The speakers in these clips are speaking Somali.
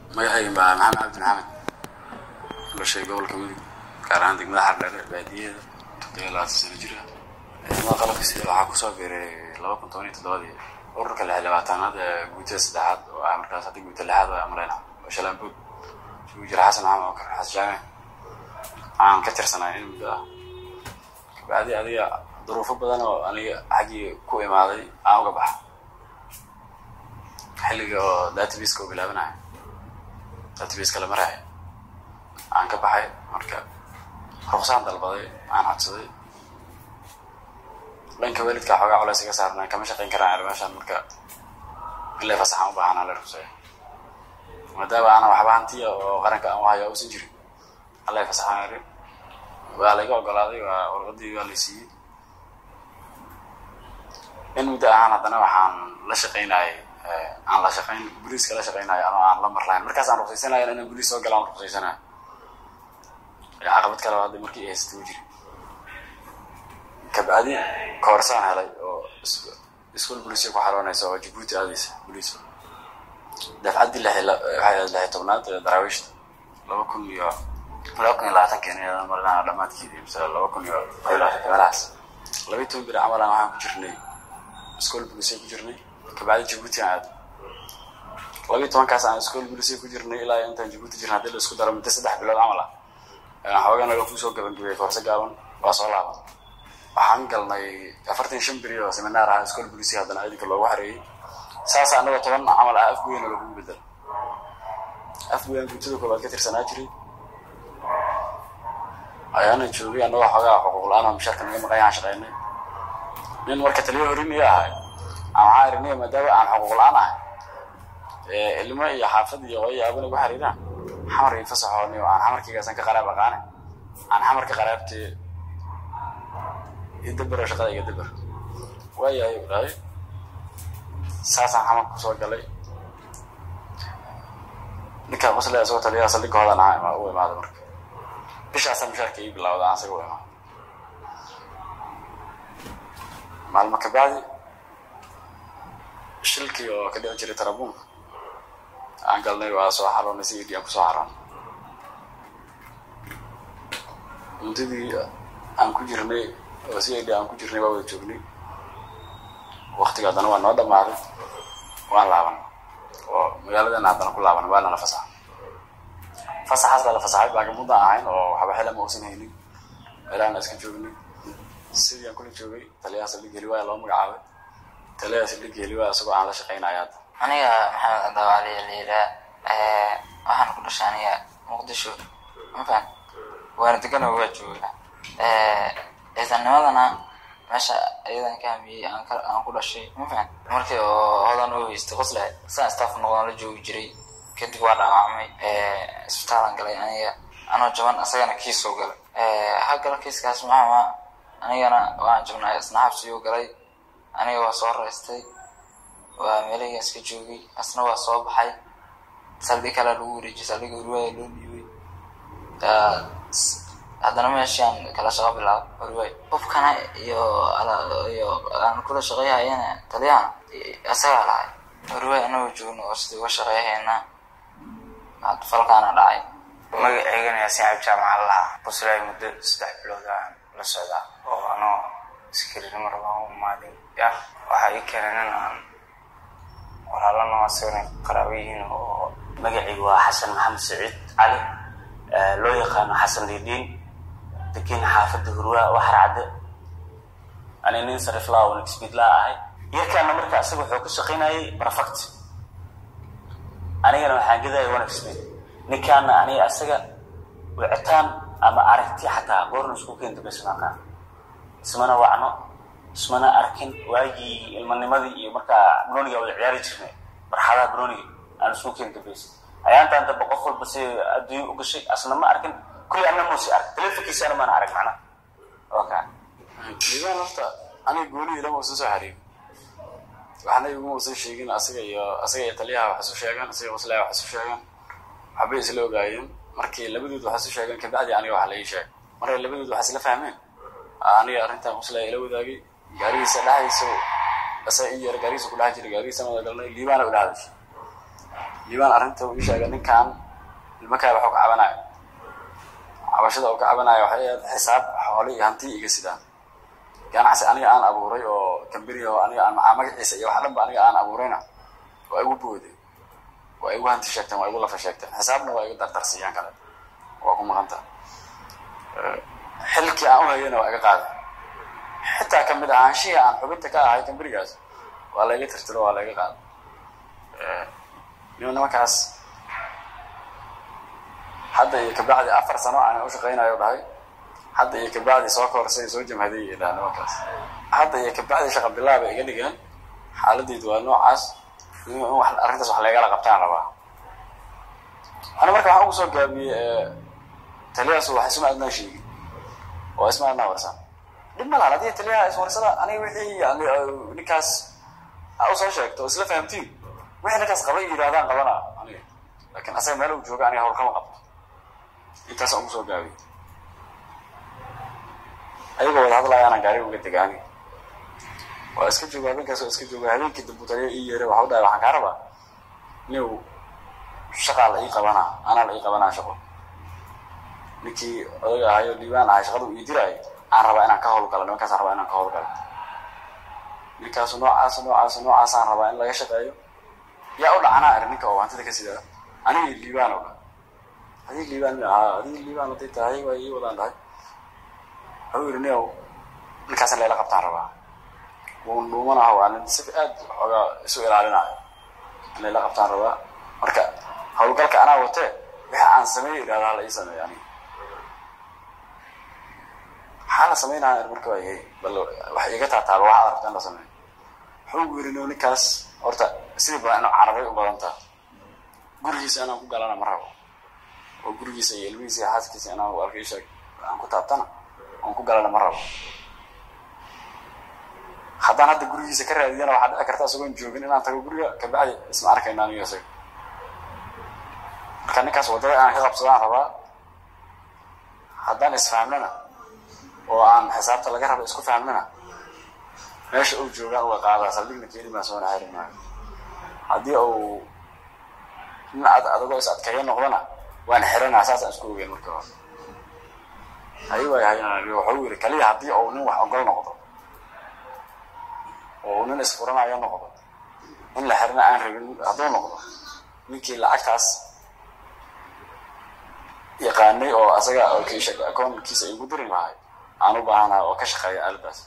magacayga baa maxamed cabdi maxamed dhashay gobolka mudug gaar ahaan degmada xardheere baadiyaheeda toddobiyo labaatan sano jira ciidamada qalabka sida waxaa kusoo biiray laba kun toban iyo toddobadii ururka lix labaatanaad ee guutada saddexaad oo ah markaas hadda guuta lixaad waa amreyna oo shalaanbood isugu jira xasan maxamed okar xasan jaame aan ka tirsanay in muddo ah kabacdi adiga duruufo badan oo aniga xaggii ku imaaday aan uga baxa xilliga oo databaska oo bilaabanayo databaska la maraayo aan ka baxay marka ruqsaan dalbaday aan codsaday dhanka waalidka xoogaa culays iga saarnaa kama shaqayn karaan ar meeshaan marka ilay fasaxaan u baahanaa la ruqsaya maadaama aanan waxba hantiya oo qaranka aan uhayo uusan jirin allay fasaxaan ari waa layga ogolaaday waa warqadii waa lay siiyey in muddo ahaan haddana waxaan la shaqaynayay aan la shaqayn boliiska la shaqaynayo anoo aan la marlahayn markaas aan ruqsaysanayo inaan boliis soo galaan ruqsaysanayo caqabad kale oo hadda markii haysata u jiri kabacdi koorsaan helay oo iskuol boliisya ku xaroonaysa oo jabuuti aadaysa boliis dafcaddii lix lixi tobnaad ee daraawiishta laba kun iyo laba kun iyo labaatankeena marnaa dhammaadkeedii mise laba kun iyo kow iyo labaatanka meelahaas laba iyo toban beri camalan waxaan ku jirnay iskool boliisya ku jirnay kabacdi jabuuti aan aado laba iyo tobankaas aan iskool boliisya ku jirnay ilaa intaan jabuuti jirna haddii la isku daro muddo saddex bilood camal ah xoogaa naga kusoo gabangabiyay koorse gaaban waa soo laaban waxaan galnay afartan shan beri oo seminaar ah iskool boliisya haddana ciidanka loogu xareeyey saas anagoo toban camal ah afgoyna lagugu bedelo afgoyan guutada koobaad ka tirsanaa jiray ayaana joogay anagoo xoogaa xuquuq la-aan oo mishaarka naga maqay aan shaqaynay nin marka taliyo horin iyo ahay aan waxaa iriniya maadaama aan xuquuq la-aan ahay ilmo iyo xaafad iyo hooyo aabana igu xariiraan xamar iyo fasaxooni oo aan xamarkiigaasan ka qaraab aqaane aan xamarka qaraabtee idabero shaqada iga daber waayahay u dhahay saasaan xamarka kusoo galay ninkaa qosle isagoo taliyaha saldhigga hodan ahaa u imaada marka bishaasaa mishaarka ii bilawda aan isaga u imaado maalmo kabacdi shilkii oo ka dhici jiray tarabuunka aan galnay waa soo xaroonay si idhi aan kusoo xaroonay muddadii aan ku jirnay oo si idhi aan ku jirnay waa wada joognay waktiga haddana waa noo dhammaaday waan laaban oo magaaladana haddana ku laaban waa nala fasaxa fasaxaas baa la fasaxay baagamuda ahayn oo waxba xila ma uusan haynin meelaana iska joognay sidii aan kula joogay taliyaha saldhig heliwaaya loo magacaabay taliyaha saldhig heliwaaya isagoo aan la shaqaynaya hadda aniga maxamed cadawaali liilaa waxaan ku dhashay aniga muqdisho mafan waana degana waa jooga ciidanimadana meesha iyadan ka hamiyey aan ku dhashay mafan markii oo hodan u haystay qosle saan staff noqdaan la joogi jiray kadib waa dhaawacmay isbitaalan galay aniga anoo jaban isagana kiisoo galay hagala kiiskaas maxama anigana waan jabnay isna xabsiyuu galay aniga waa soo raystay waa meelahii iska joogay asna waa soo baxay saldhig kalea lagu wareejiyay saldhiga urwaaya loo dhiibay haddana meeshaan kala shaqo bilaabo urwaay qofkana iyo iyo aan kula shaqeyhayana taliyahana isagaa lahay urwaay anagoo joogno oo sidii uga shaqeyhayna falkaana dhacay magaceygana yaasiin cabdi jaamaca lahaa quslaay muddo saddex bilood aan la socdaa oo anoo iskariinimo rabaan u imaaday ya waxaa ii keenay nin aan walaalana asagana qaraabo yihiin oo magacaygu waa xasan maxamed saciid cali loo yaqaano xasan diidhiin degan xaafadda hurwaa waxar cadde ani nin sariflaa oo nixbidlaa ahay yarkaana marka isaga wuxuu ka shaqaynayay barafakt anigana waxaan gedaya wanexbid ninkaana aniga isaga wicitaan ama aragti xataa goorna isku keenta basmaqaan ismana wacno ismana arkin waagii ilmanimadii iyo markaa broniga wada ciyaari jirnay marxadaha broniga aan isku keenta bas ayaantaan damba qof walba si adduunya u gashay asna ma arkin kulli anna muusi ark telefonkiisana maana arag macna oka diiwaan horta aniga gooni ilama usan soo xariirin waxna iguma usan sheegin asaga iyo asaga iyo taliyaha wax isu sheegaan asaga qoslaa wax isu sheegaan waxbay isla ogaayeen markii labadood wax isu sheegeen kabacdi aniga wax la ii sheegay markay labadood wax isla fahmeen aniga arrintan qoslaa ila wadaagay gaarigiisa dhexdiisa asaa ii yara gaarigiisa ku dhex jiray gaarigiisana wada galnay liibaana u dhexdashay liibaan arrinta uu ii sheegay ninkan ilmakaada waxuu ka cabanayo cabashada uu ka cabanayo waxay ahayd xisaab xoole iyo hanti iga sidaan ganacsi aniga aan abuuray oo kamberi oo aniga aan macaa magaciisa iyo wax dhanba aniga aan abuurayna waa igu booday waa igu hanti sheegteen waa igu lafa sheegteen xisaabna waa igu dardarsiiyaan kale waa ku maqanta xilkii aan u hayana waa iga qaaday xitaa kamid ahaanshihii aan xubinta ka ahay kamberigaas waa layga tirtiro waa layga qaaday nima nimankaas hadda iyo kabacdi afar sano aan u shaqaynayo dhahay hadda iyo kabacdi soo koorsay soo jamhaday dhaha nimankaas hadda iyo kabacdi shaqa bilaaba iga dhigeen xaaladeydu waa noocaas in wax arrintaas wax laygala qabtaan rabaa ana marka waxaan ugu soo gaabiyey taliyahaas wax isma adnaan sheegin oo isma adnaa warsan dhib ma lahan haddii taliyaha iswarsada aniga wixii yani ninkaas a usoo sheegto oo isla fahamtiin wixii ninkaas qabay yidhahdaan qabana aniga laakiin asaga meel uu jooga aniga hawlkama qabto intaasaan ugu soo gaabiyey ayagoo wada hadlayaana gaari uga dega aniga waa iska jooga habeenkaas waa iska jooga habeenkii dambu taliya ii yeeray waxa u dhahay waxaan kaa rabaa niw shaqaa la ii qabanaa anaa la ii qabanaa shaqo ninkii odaga ahayo liibaan ahay shaqada uu ii diraayo aan rabaa inaan ka howlgalo nimankaasaan rabaa inaan ka howlgalo ninkaasu noocaas noocaas noocaasaan rabaa in laga shaqeeyo yaa u dhacanaa ari ninka oo hantida ka sidaa anigii liibaan oo adii liibaan mi ahaa adii liibaan haday tahay waa ii wadaan tahay waxuu yidhi niow ninkaasan layla qabtaan rabaa wun dhuumanaha waa nin si aad xoogaa isu ilaalinayo in layla qabtaan rabaa marka howlgalka anaa watee wixii aan sameeyo idhahdaa la ii sameeyo aniga maxaa la sameynaya marka waa yahay bal wax iga taataaba waxaad rabta in la sameeyo wuxuu ugu yidhi nio ninkaas horta sidii badan inuu carabay u badan taha gurigiisa inaan ku galana ma rabo oo gurigiisa iyo ilmihiisa iyo xaaskiisa inaan u arkay sheeg aan ku taabtana oon ku galana ma rabo haddaan hadda gurigiisa ka raadiyana waxaa dhici karta isagoon joogin inaan tago guriga kabacdi isma arkayna aniga isaga marka ninkaas waddada inaan ka qabsadaan rabaa haddaan isfahmnana oo aan xisaabta laga raba isku fahmnana meesha uu joogaan uga qaadaa saldhigna keeni baan soona xeri maayo haddii uu nin ad adagoo is adkeeyo noqdana waan xiranaa saasaan isku ogeyn marka hore hay waay hay waxuu yidhi kaliya haddii uu nin wax ogol noqdo oo nin isfuranayo noqdo in la xirna aan rabin hadduu noqdo ninkii lacagtaas yaqaanay oo asaga akoonkiisa igu diri lahay aan u baahanahay oo ka shaqeeya albaas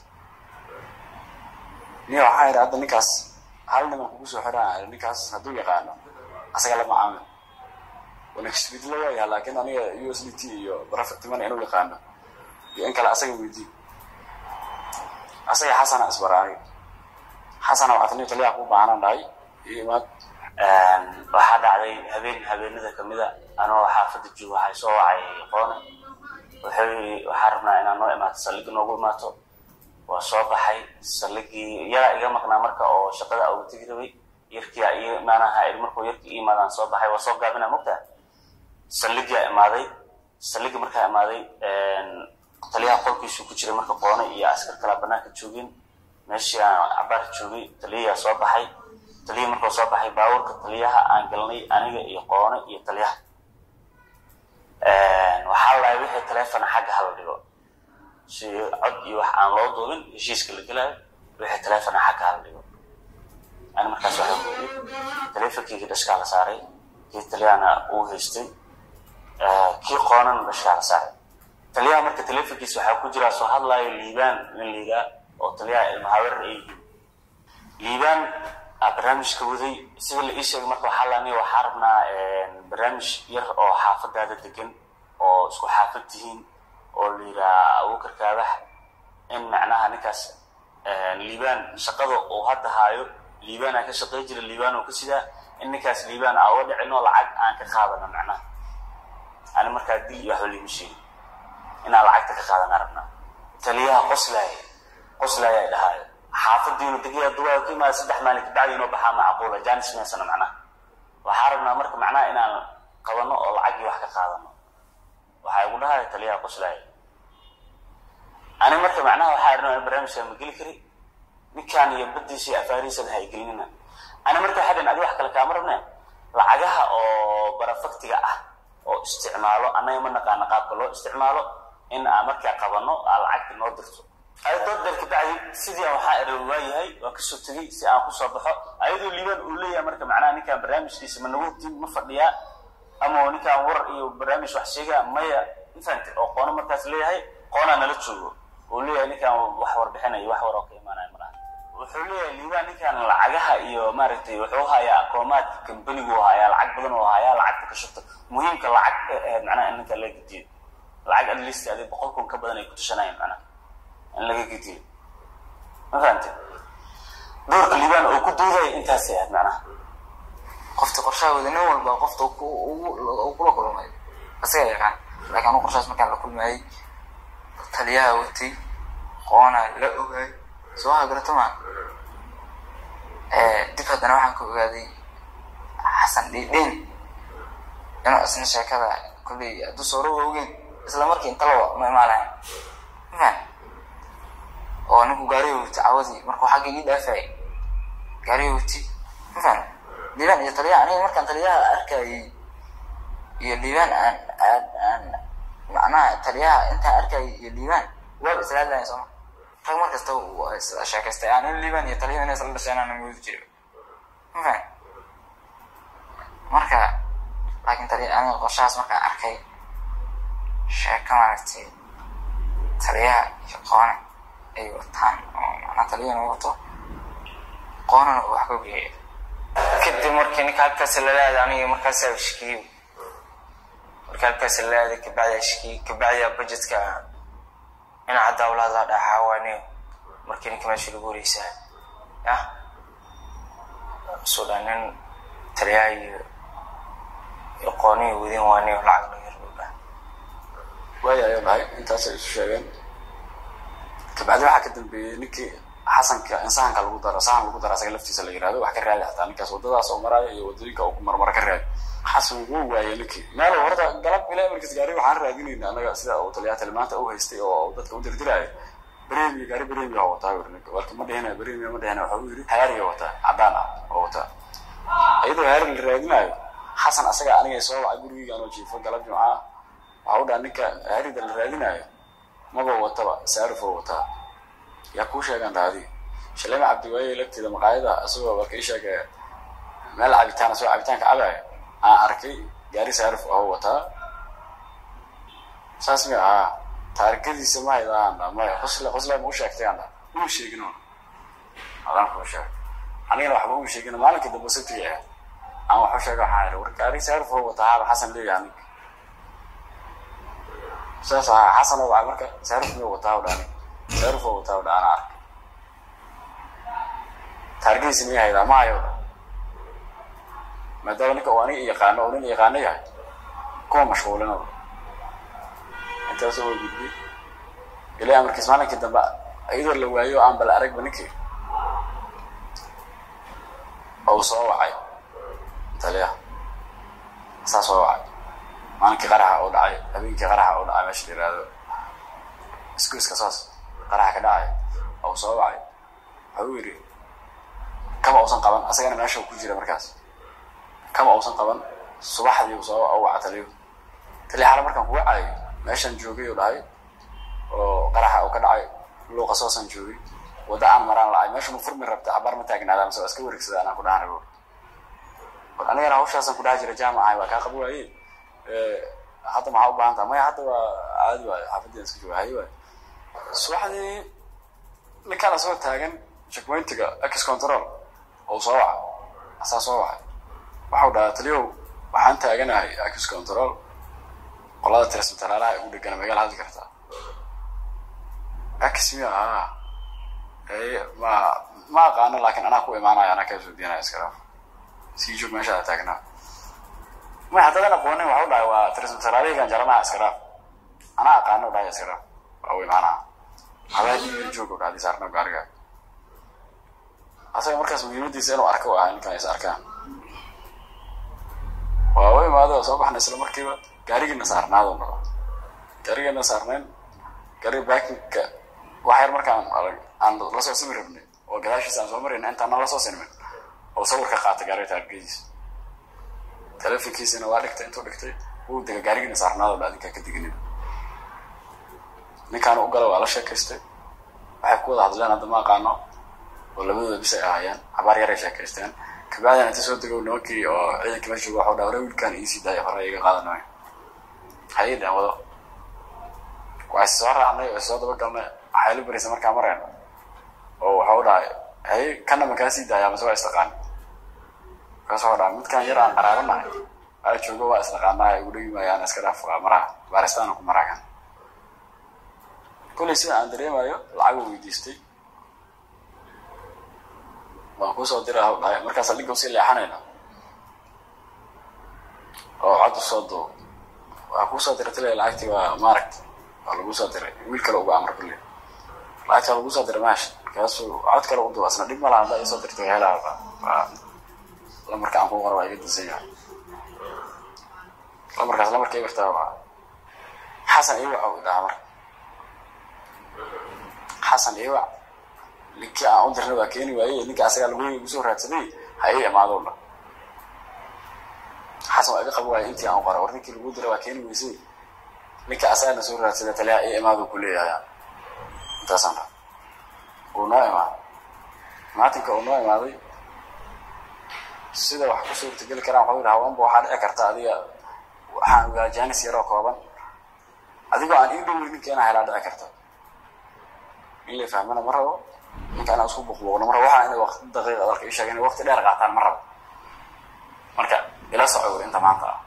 niya waxaa yidhi hadda ninkaas hal niman kugu soo xiraan ninkaas hadduu yaqaano asaga la macaamil wanakisbidla waayaha laakiin aniga u s d t iyo baraftimana inuu yaqaano iyo in kale asaga weydii asaga xasana isbaraaniga xasana waxaa tani taliyaha ku baahanaan dhahay iyo imaad waxaa dhacday habeen habeenada kamida anoo xaafada joogo waxay soo wacay qoone wuxuu waxaa rabnaa inaan noo imaato saldhig noogu imaato waa soo baxay saldhigii yaraa iga maqnaa marka oo shaqada uga tegi rabay yarkia iyo maanaha markuu yarkii i imaadaan soo baxay waa soo gaabina mogtaa saldhigia imaaday saldhigi markaa imaaday taliyaha qolkiisu ku jiray marka qoone iyo askar kalaa banaanka joogeen meeshii aan cabaar joogay taliyayaa soo baxay taliya markuu soo baxay baabuurka taliyaha aan galnay aniga iyo qoone iyo taliyaha waxaa lahay wixii taleefona xagga hala dhigo si cod iyo wax aan loo duubin heshiiska la gelaayo wixii taleefona xagga hala dhigo ani markaas waxaa guuday taleefonkeyga dhashkaa la saaray kii taliyahana uu haystay kii qoonana dhashkaa la saaray taliyaha marka taleefonkiisa waxaa ku jiraa soo hadlaayo liibaan nin liigaa oo taliyaha ilmahawerar ay yihiin liibaan barnaamijka waday sida la ii sheegay marka waxaa laani waxaa rabnaa barnaamij yar oo xaafadaada degan oo isku xaafad tihiin oo la yidhaha abuukar kaabax in macnaha ninkaas liibaan shaqada uu hadda haayo liibaanaa ka shaqey jira liibaan oo ka sidaa in ninkaas liibaan aa uga dhicin oo lacag aan ka qaadano macnaha ani markaa dil iyo waxba liima sheegin inaan lacagta ka qaadana rabnaa taliyaha qoslaaya qoslaaya ay dhahaayo xaafadiinu degiya duwaa ka imaada saddex maalin kabacdi inoo baxaa macquula janis meesana macnaha waxaa rabnaa marka macnaha inaan qabano oo lacagii wax ka qaadano waxaa igu dhahaya taliyaha qoslaaya ani marka macnaha waxaa arnaa in barnaamijkaa ma geli kari ninkaan iyo badiisa iyo afaarihiisana ha gelinina ani marka waxaa dhan adi wax kale kaama rabne lacagaha oo barafaktiga ah oo isticmaalo annaga ma naqaana qaabka loo isticmaalo in aan markaa qabano aa lacagta noo dirto dood dheer kabacdi sidii aan waxaa ere waayahay waan kasoo tegey si aan kusoo baxo ayadoo liibaan uu leeyahay marka macnaha ninkaan barnaamijkiisa ma nagu hubtin ma fadhiyaa ama ninkaan war iyo barnaamij wax sheegaa maya infant oo qoono markaas leeyahay qoonaa nala joogo uu leeyahay ninkaan wax warbixinayo wax war oo ka imaanaya malaha wuxuu leeyahay liibaan ninkaan lacagaha iyo maaragtay wuxuu hayaa akoomaadka kambanigu hayaa lacag badan oo hayaa lacagta ka shubta muhiimka lacag ahayd macnaha in ninkaan laga gediyo lacag at least adi boqol kun ka badan ay ku tushanayaan macnaha in laga gediyo ma fahamte doorka liibaan oo ku duudaya intaasay ahayd macnaha qofta qorshaha wada nin walba qofta uu kula kulmay isaga yaqaan laakiin anu qorshahaas markaan la kulmayay taliyaha watay qoona la ogaay soo hagarato maa dib haddana waxaan ka ogaaday xasan dhiidhin inuu isna sheekada kolley hadduu sooro ogeyn isla markii inta laba ma imaalahayn mafan oo ninku gaariga wati cawadii markuu xagga ii dhaafayay gaariga wati mafan liibaan iyo taliyaha aniga markaan taliyaha arkayay iyo liibaan aan aan aan macnaha taliyaha intaan arkayay iyo liibaan waaba isla hadlayan sooma rag mar kasta waa sheekaystay aan in liibaan iyo taliyaha inay isla dhasheen aan moodi jiray mafan marka laakiin taliya aniga qorshahaas markaan arkay sheeko maaragtay taliyaha iyo qoone ay wataan oo macnaha taliyahana wato qoonana uu wax ka geeya kadib markii ninka halkaas lala aaday aniga markaasaa shkiyo marka halkaas lala aaday kabacdi shkiyo kabacdi budgetka dhinaca dawlada dhaxaawaaniyo markii ninka meesha lagu wareysaa ya suudhaan nin taliyaha iyo iyo qooniyo wadin waaniyo lacag laga yarbuba waaya ayuu dhahay intaasay isu sheegeen kabacdi waxaa ka dambeeyey ninkii xasanka in sahanka lagu daro sahan lagu daro asaga laftiisa la yirahdo wax ka raadi xataa ninkaas waddadaas oo maraayo iyo waddooyinka uu marmara ka raadi xasan wuu waayey ninkii meel horta galab ilaa markiis gaari waxaan raadinayna anaga sida uu taliyaha tilmaanta u haystay oo dadka u dirdiraayo bremiya gaari bremiya oo wataa yiri ninka walka ma dhihina bremiya ma dhihina waxa uu yiri hayaariga wataa caddaan ah oo wataa iyadoo hayaari la raadinayo xasan asaga aniga soo wacay gurigeyga anoo jiifo galab jimca ah waxa u dhaha ninka hayaarida la raadinayo maba wataba saarifoo wataa yaa kuu sheegaan dhaadi shalema cabdiwaaye lagteeda maqaayada isagoo warka ii sheegay meel cabitaan asagoo cabitaanka cabaya aan arkay gaari saarif ahoo wataa saas mi ahaa taarikadiisa ma haydaan dha maya qosle qosle ma u sheegtay aan dha uma sheegin un adaan kuu sheegay anigana waxba uma sheegin maalinka dambe sabtiga ahayd aan wax u sheega waxaan ihi war gaari saarif ahoo wataa haaba xasan leeyahay ninka saas ahaa xasan oo wacay marka saarif miyuu wataa u dhani saarif oo wataa u dha ana arkay taarikadiisa miya haydaa ma hayo dha maadaama ninka uu aniga yaqaano oo nin yaqaano yahay kuma mashquulino intaasoo waa gudbay ilaa amarkiis maalinkii dambe iyadoo la waayo aan bala aragba ninkii ou soo wacay taliyaha saa soo wacay maalinkii qaraxa oo dhacay habeenkii qaraxa oo dhacay meesha la yihahdo iskuiska saas qaraxa ka dhacay ou soo wacay waxa uu yidhi kama uusan qaban asagana meesha ku jira markaas kama uusan qaban subaxdii uu soo waca taliyo taliya xala markaan kuga cayo meeshaan joogay uu dhahay oo qaraxa uu ka dhacay luuqa soosaan joogay wadda aan maraan lacay meesha ma furmi rabta cabaar ma taagnaada mise waa iska wareegsada anaan ku dhahan rabo war anigana hawshaasaan ku dhaha jira jaamacahay waa kaa qabo waaye hadda maxaa u baahan taha maya hadda waa caadi waayo xaafaddian iska jooga haye waayo subaxdii ninkaan asagoo taagan checkpointiga ex control oo soo waca asaa soo wacay waxau dhahaa taliyow waxaan taaganahay ex control qolada tirsmatalaalaha ugu dhegana magaala hadli kartaa ex miya haa ma ma aqaano laakiin anaa ku imaanaya anaa kaa soo diinaya iska dhaaf sii joog meeshaada taagnaa may haddaadan aqoonin waxau dhahay waa tirsmatalaalihigan jaranaha iska dhaaf anaa aqaano dhahay iska dhaaf waa u imaanaa hadaa dhiiga joogo dhacdi saarna gaariga asaga markaas muhiimadiisa inuu arko ahaa ninkan is arkaan waa u imaado oo soo baxna isla markiiba gaarigiina saarnaado noo gaarigiina saarnayn gaariga baakinka wax yar markaan arag aan lasoo simi rabnay oo gadaashiisa aan soo marayna intaana lasoo sinmin oo sawirka qaata gaariga taargadiisa telefonkiisina waa dhigtay intuu dhigtay wuu dega gaarigiina saarnaado dha adinkaa ka deganin ninkaan u gala waa la sheekaystay waxay ku wada hadleen hadda ma aqaano oo labadooda bis ay ahaayeen cabaar yaray sheekaysteen kabacdina inta soo degow nimankii oo ciidankii meesha jooga waxuu dhaa hore wiilkaan iisii daaya hore iga qaadanay ha ii dhan wado waa is soo raacnay oo is soo dabagalnay waxay la baraysa markaa mareen oo waxau dhahay hay kana ma kaa sii daaya mase waa istaqaani markaas waxuu dhahay midkaan yar aan qaraabanahay aa joogo waa isnaqaanaha igu dhegi maayaan iska dhaaf maraha baaristaana ku maraagan kollay sida aan dareemayo lacag uu weydiistay waan kuusoo dira haw dhahay markaas saldhigga usii leexanayna oo cod usoo duub waa kuusoo diray tile lacagtii waa maaragta waa lagu soo diray wiil kale uga amar kulle lacagtaa lagu soo diray maasha markaasuu cod kale u duba asna dhib malaha haddaa isoo dirtay helaa waa lamarka aan ku qora waa iga dansan yahay lamarkaas lamarka ibartaa waa xasan iwac u dhahaa marka xasan iwac ninkii aan u dirnay waa keeni waayey ninka asagaa lagu igu soo raadsaday ha ii imaado dha xasan waa iga qabo waaya intii aan u qora war ninkii lagu diray waa keeni weysay ninka asagana soo raadsaday taliya ii imaado ku leeyahay intaasaan dha uu noo imaaday maatinka uu noo imaaday sida wax ku suurtageli karaan waxuu yidhi hawanba waxaa dhici karta adiga waxaan ogaa jaanis yaroo kooban adigoo aan ii dhowey ninka inaa helaa dhici karta in la fahmana ma rabo ninka inaa isku buqbuuqno ma rabo waxaa inay waqti daqiiqa dalka ii sheega inay waqti dheer qaataan ma rabo marka ila soco wuri inta maanta ah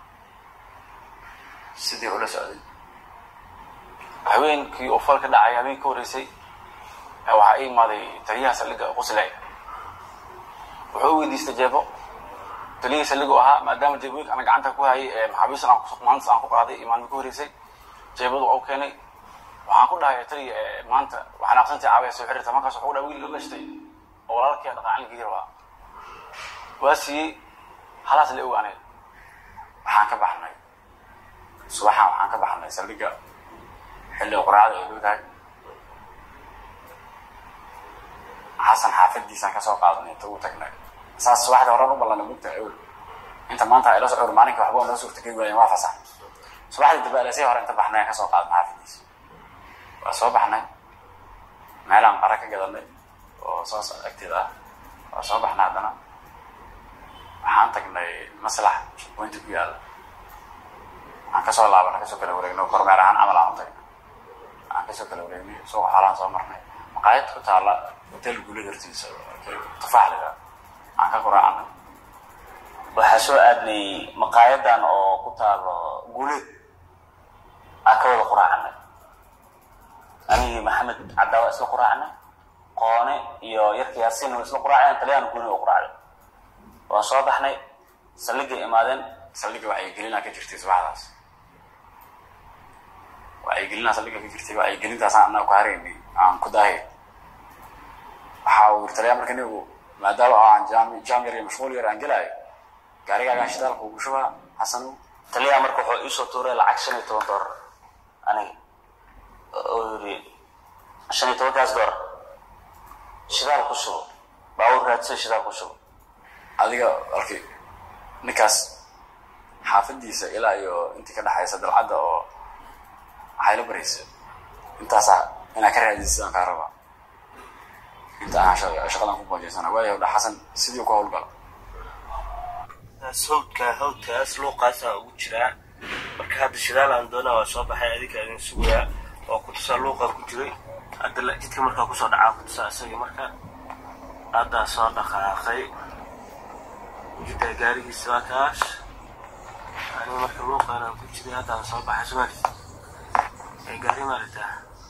sidii ula socday habeenkii oo fal ka dhacay habeenkii ka horreysay waxaa ii imaaday taliyaha saldhigga qusley wuxuu u weydiistay jeebo taliyihii saldhiggu ahaa maadaama jeebooyinka ana gacanta ku hayay ee maxaabiistan aan ku maalintas aan ku qaaday iyo maalmi ka horreysay jeebadu waa u keenay waxaan ku dhahay taliya maanta waxaan aqsantii caawaya soo xiriirta markaas wuxuu dhahay wiil la dhashtay oo walaalkii dhaqaacilkii rabaa waa siiyey halaas la ogaanay waxaan ka baxnay subaxaan waxaan ka baxnay saldhigga xilli quraacda ay dhowdahay xasan xaafadiisaan kasoo qaadanay inta uu tagnay saas subaxdii horan u ballanay mugta awel inta maanta ila socor maalinka waxba noo suurtageli waayeen waa fasax subaxdii dambe alasii hore inta baxnay aan kasoo qaadanay xaafadiisa waa soo baxnay meelaan qara ka gadanay oo soos agteeda ah waa soo baxnay haddana waxaan tagnay maslax pointi ku yaalla waxaan kasoo laabana kasoo kala wareegnay kormeer ahaan camal aan u tagnay waxaan kasoo kala wareegnay suuqa xoolaan soo marnay maqaayad ku taalla hotel guulada hortiisa tufaax lida aan ka quraacnay waxaa soo aadnay maqaayadan oo ku taalo guuleed aan ka wada quraacnay anigii maxamed cadaawa isla quraacnay qoone iyo yarka yaasiin waa isla quraaceen taliyaan guuni oo quraacday waan soo baxnay saldhigay imaadeen saldhigga wacyigelinaa ka jirtay subaxdaas wacyigelinaa saldhigga ka jirtay wacyigelintaasaan annaga ku haraynay aan ku daahay waxaa uu yiri taliyaa marka nigu maadaama aan jaam jaam yar iyo mashquul yar aan gelaayo gaarigaagaan shidaalka ugu shubaa xasanu taliyaa marka wuxuu iisoo tuuray lacag shan iyo toban doolar aniga oo yiri shan iyo tobankaas doolar shidaal ku shubo baawur raadsan shidaal ku shubo adiga alki ninkaas xaafadiisa ilaa iyo intii ka dhexaysa dalcadda oo waxay la baraysa intaasaa inaa ka raadisa sidaan kaa rabaa inta aan shaqadan ku boojeysana waayo dha xasan sidii ku howlgala hawdka hawdkaas luuqaasaa ugu jiraa marka hadda shidaal aan doonaa waa soo baxay adinka idin sugayaa oo kutusaa luuqaa ku jiray hadda jidka markaa kusoo dhacaa kutusaa isagii marka haddaa soo dhaqaaqay jidda gaarigiisa waa kaas aniga marka luuqaanaan ku jiray haddaan soo baxay sumaali ee gaari maaritaa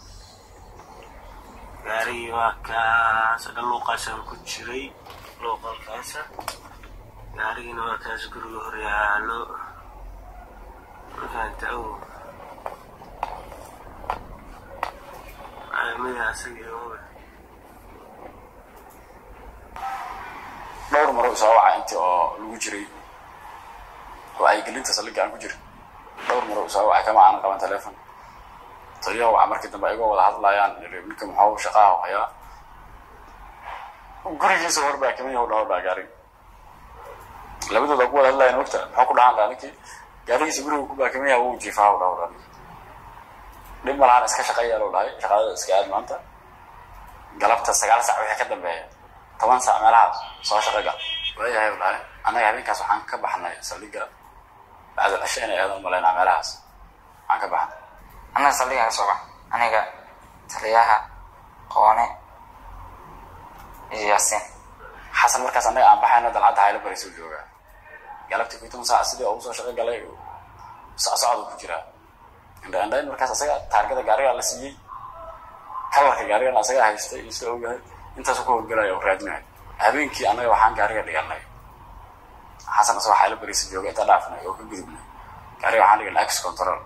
gaarigii waa kaas dhan luuqaasaan ku jiray luuqalkaasa gaarigiina waa kaas guriga hor yaalo markaanta ow caalamada asaga oga dhowr maro isoo waca intii oo lagu jiray wacyigelinta saldhigga aan ku jirin dhowr maro isoo wacay kama aanan qaban telefon taliyaha waxa markii dambe igoo wada hadlayaan ninka muxuu shaqaaha hayaa gurigiisa warbaa kamid yahu dhaho dhaa gaarig labadooda ku wada hadlayan mogta muxuu ku dhahan dhaa ninkii gaarigiisa guriga ku baakimaya wuu jiifaa u dhaw dhaa dhib ma lahan iska shaqeeya loo dhahay shaqadada iska aad maanta galabta sagaal sac wixii ka dambeeya toban sac meelaha soo shaqo gal waayahay u dhahay annaga habeenkaas waxaan ka baxnay saldhigga bacdal cisho inay aadaan umalaynaa meelahaas waxaan ka baxnay annaga saldhigaan ka soo bax aniga taliyaha qoone iyo yaasiin xasan markaas annaga aan baxayno dalcadda haylo bariisuu joogaa galabtii kuy toban saac sidii ugu soo shaqo galay socsocdu ku jiraa indhaindhayn markaas asaga taargada gaarigaa la siiyey kalarka gaarigana asagaa haystay iyo sida ogahay intaasu ka howlgalaya oo raadinaya habeenkii annaga waxaan gaariga dhiganay xasan asagoo haylo bariisa jooga intaa dhaafnay oo ka gudubnay gaariga waxaan dhiganay ax control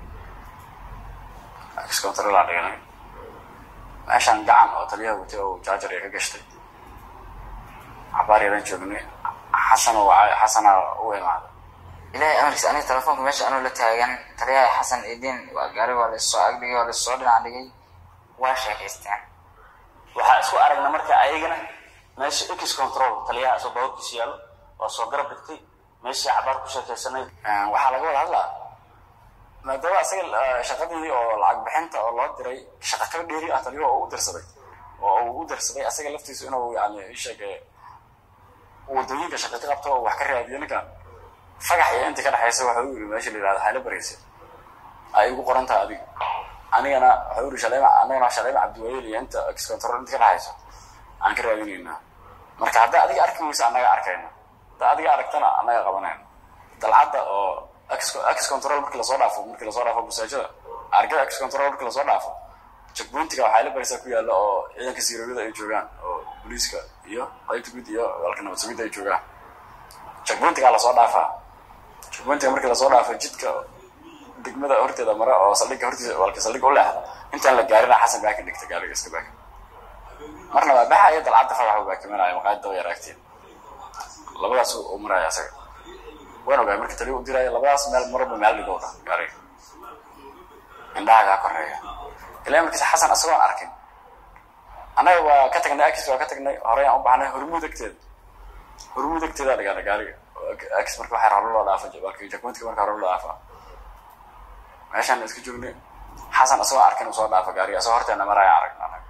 ax control aan dhiganay meeshaan gacan oo taliyaha watay oo jaajar ay ka gashtay cabaar yaran joognay xasan oo wacay xasana u imaaday ilaahay amarkiisa aniga telefoonka meesha anuu la taagan taliyaha xasan idiin waa gaari waa laissoo agdhigay waa laissoo dhinac dhigay waa sheekaysteen waxaa isku aragna marka ayagana meesha x control taliyaha asoo bawarkiisa yaallo waa soo garab dhigtay meeshii cabaar ku sheekaysanay waxaa laga wada hadlaa maadaama asaga eh, shaqadii oo lacag bixinta oo loo diray shaqa kala dheeri ah taliyo oo u dirsaday oo uu u dirsaday asaga laftiisu inuu yani isheeg wadooyinka shaqa ka qabto oo wax ka raadiyo ninkan fagax iyo intii ka dhexaysa waxa u yiri meesha la yihahdo hayla baraysa ay ugu qoran tahay adiga anigana waxa u yiri shaleema anagana shaleema cabdiwayel iyo inta ex control inta ka dhexaysa aan ka raadinaynaa marka haddaa adiga arki weysa annaga arkayna haddaa adiga aragtana annaga qabanayna dalcadda oo ex ex control markii lasoo dhaafo markii lasoo dhaafo busaajada argada ex control markii lasoo dhaafo checkpointiga waxaa la baraysaa ku yaalla oo ciidanka siirooyada ay joogaan oo booliiska iyo qaybta guud iyo walka nabad sugidda ay joogaan checkpointigaa lasoo dhaafaa checkpointiga markii lasoo dhaafo jidka degmada horteeda mara oo saldhigga hortiisa walka saldhigga u leexda intaan la gaarina xasan baa ka dhigta gaariga iska baaka marna waa baxaya dalcadda fadax uu baakimanaya maqaayad daba yaraagteen labadaas u maraya asaga waan ogaay marka taliya u diraya labadaas meel marba meel dhigow dha gaariga indhaha kaa koreeya ilaa markiisa xasan asagoon arkin annaga waa ka tagnay akis waa ka tagnay horey aan u baxnay hormuud agteeda hormuud agteeda dhigaana gaariga akis marka waxaa hore loo dhaafa balki jakmantika marka hore loo dhaafa meeshaan iska joognay xasan asagoo arkin uu soo dhaafa gaariga asagoo horteena maraya aragna annaga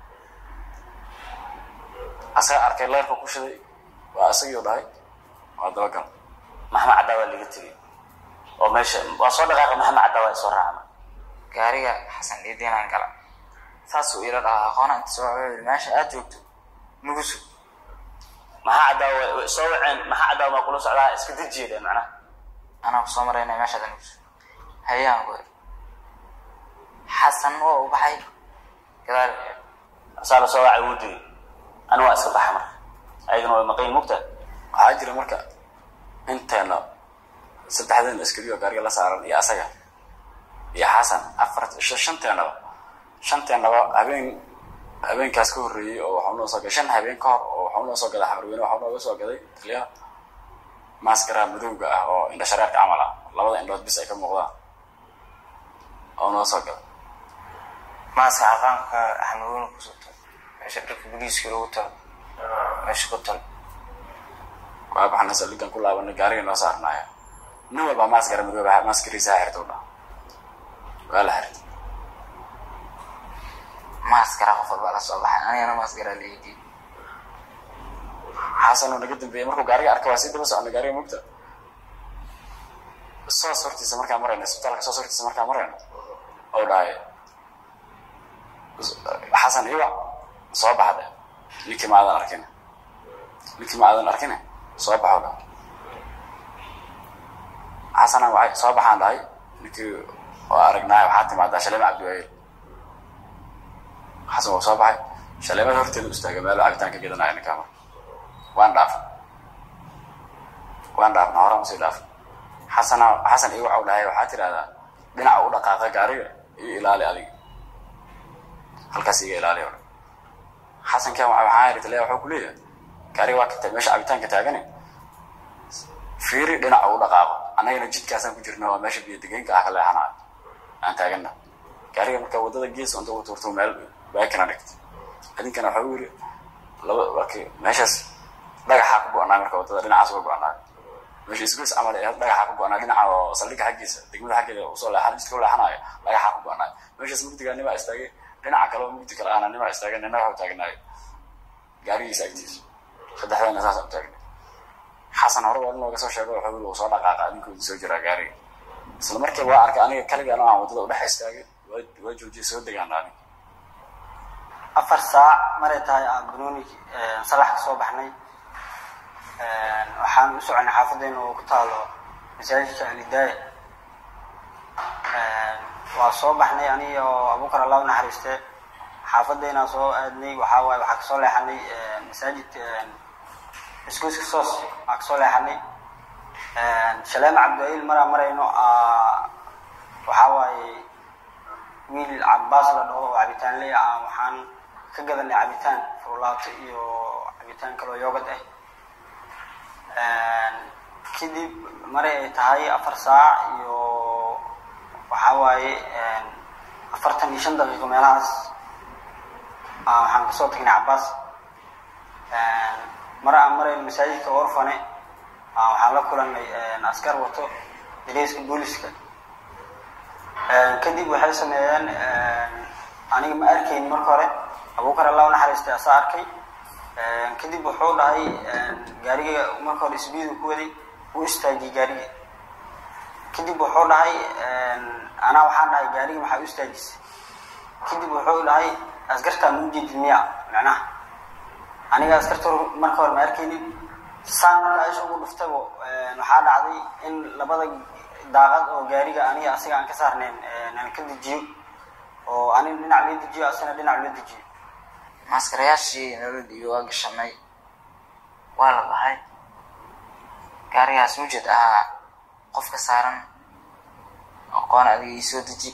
asaga arkay leerka ku shiday waa asagii u dhahay waa dabagal maxamed caddaa waa laga tegey oo meesha waa soo dhaqaaqa maxamed caddaa waa isoo raacna gaariga xasan idiinaan gala saasuu ila dhahaa aqoona inta soo wuxuu yidhi meesha aad joogto nugu sug maxaa caddaa way way soo waceen maxaa caddaa waa kula socdaa iska dejiyeeda macnaha anaa kusoo marayna meeshaada nugu sug hayaan ku yidhi xasan waa u baxay gadaal asaa la soo wacay wuu digay ani waa iska baxa marka ayagana way maqayn mugta waxaa jira marka inteena saddexdeena askari oo gaariga la saaran iyo asaga iyo xasan afar sh- shanteenaba shanteenaba habeen habeenkaas ka horreeyey oo waxaa noo soo gaday shan habeen ka hor oo waxaa noo soo gaday xamarweyne waxaa nooga soo gaday taliyaha maaskara madowga ah oo indha shareerka camal ah labada indhood bis ay ka muuqdaan oo noo soo gaday maaska aqaanka xamarweyne kusoo tal meesha dharka booliiska lagu talo meesha ku tal waa baxna saldhigan ku laabanay gaariga noo saarnaaya nin walba maaskara madooba maaskariisa ha xirta u dhaha waa la xirtay maaskara qof walbaa la soo baxay anigana maaskara la idiin xasan oo naga dambeeyey markuu gaariga arka waa sii daba socnay gaariga mugta soos hortiisa markaa marayna isbitaalka soos hortiisa markaa marayna oo dhahay xasan iwa soo baxda ninkii ma aadan arkin ninkii ma aadan arkine soo baxo dha xasana waxay soo baxaan dhahay ninkii waa aragnaay waxaa timaadaa shaleema cabdiwaayel xasan waa soo baxay shaleemada horteeda u istaagay meel cabitaan ka gedanaya ninkaa marka waan dhaafay waan dhaafna horaan usii dhaafay xasana xasan iyo waxau dhahay waxaa tidhahdaa dhinaca u dhaqaaqa gaariga iyo ilaali adiga halkaas iga ilaali o dhan xasankan waa waxaa yidhi taliya waxuu ku leeyahay gaariga waa kata meesha cabitaanka taagane fiiri dhinaca u dhaqaaqo annagana jidkaasaan ku jirna waa meesha biyo degeenka ah ka leexanayo aan taagana gaariga marka waddada gees unta u tuurto meel baakina dhigta idinkana waxaa u yidhi laba waaki meeshaas dhagaxaa ku go-naa marka waddada dhinacaas uga go-naa meesha isgoys camal ee dhagaxa ku go-anaa dhinaca oo saldhigga xaggiisa degmada xaggeeda usoo leexan jidka u leexanayo dhagaxa ku go-anaa meeshaas mugdiga nimaa istaagay dhinaca kale oo mugdi kale ahna nimaa istaagay nina waxu taagnaayo gaarigiisa agtiisa saddexdana saasa u taagnay xasan hore waa inooga soo sheego wuxuu uu soo dhaqaaqa adinkoodii soo jiraa gaariga isla markiiba waa arkay aniga kaligaan aan waddada udhex istaagay waa waa joojiyay soo degaan aniga afar saac maray tahay aan banooni salax ka soo baxnay waxaan u soconay xaafadeena oo ku taalo masaajidka alidaaya waa soo baxnay aniga oo abuukar allah u naxariiste xaafadeena soo aadnay waxaa waaye waxaa kasoo leexanay masaajidka isgoyska soos waa kasoo leexanay shaleema cabdiwail maraa marayno waxaa waaye wiil cabaas la dhaho oo cabitaan ley ah waxaan ka gadanay cabitaan furulaato iyo cabitaan kaloo yoogad ah kadib maray ay tahay afar saac iyo waxaa waaye afartan iyo shan daqiiqo meelahaas waxaan kasoo tagnay cabaas mar aan marayno masaajidka orfane waxaan la kulanay askar wato dareyska booliska kadib waxay sameeyeen aniga ma arkayn marka hore abuukar allah u naxariistay asaa arkay kadib wuxuu dhahay gaariga marka hore isbiidu ku waday uu istaajiyey gaariga kadib wuxuu dhahay anaa waxaan dhahay gaariga maxaa u istaajisay kadib wuxuu dhahay askartaa ma ujeedid miya macnaha aniga askarta marka hore ma arkaynin saan marka isha ugu dhuftaba waxaa dhacday in labada daaqad oo gaariga aniga asiga aan ka saarnayn aan ka dejiyo oo aniga dhinac loo dejiyo asina dhinac loo dejiyo maaskarayaashii nolodii waa gashanay waa la baxay gaarigaas mujed ahaa qofka saaran aqoon adiga ii soo deji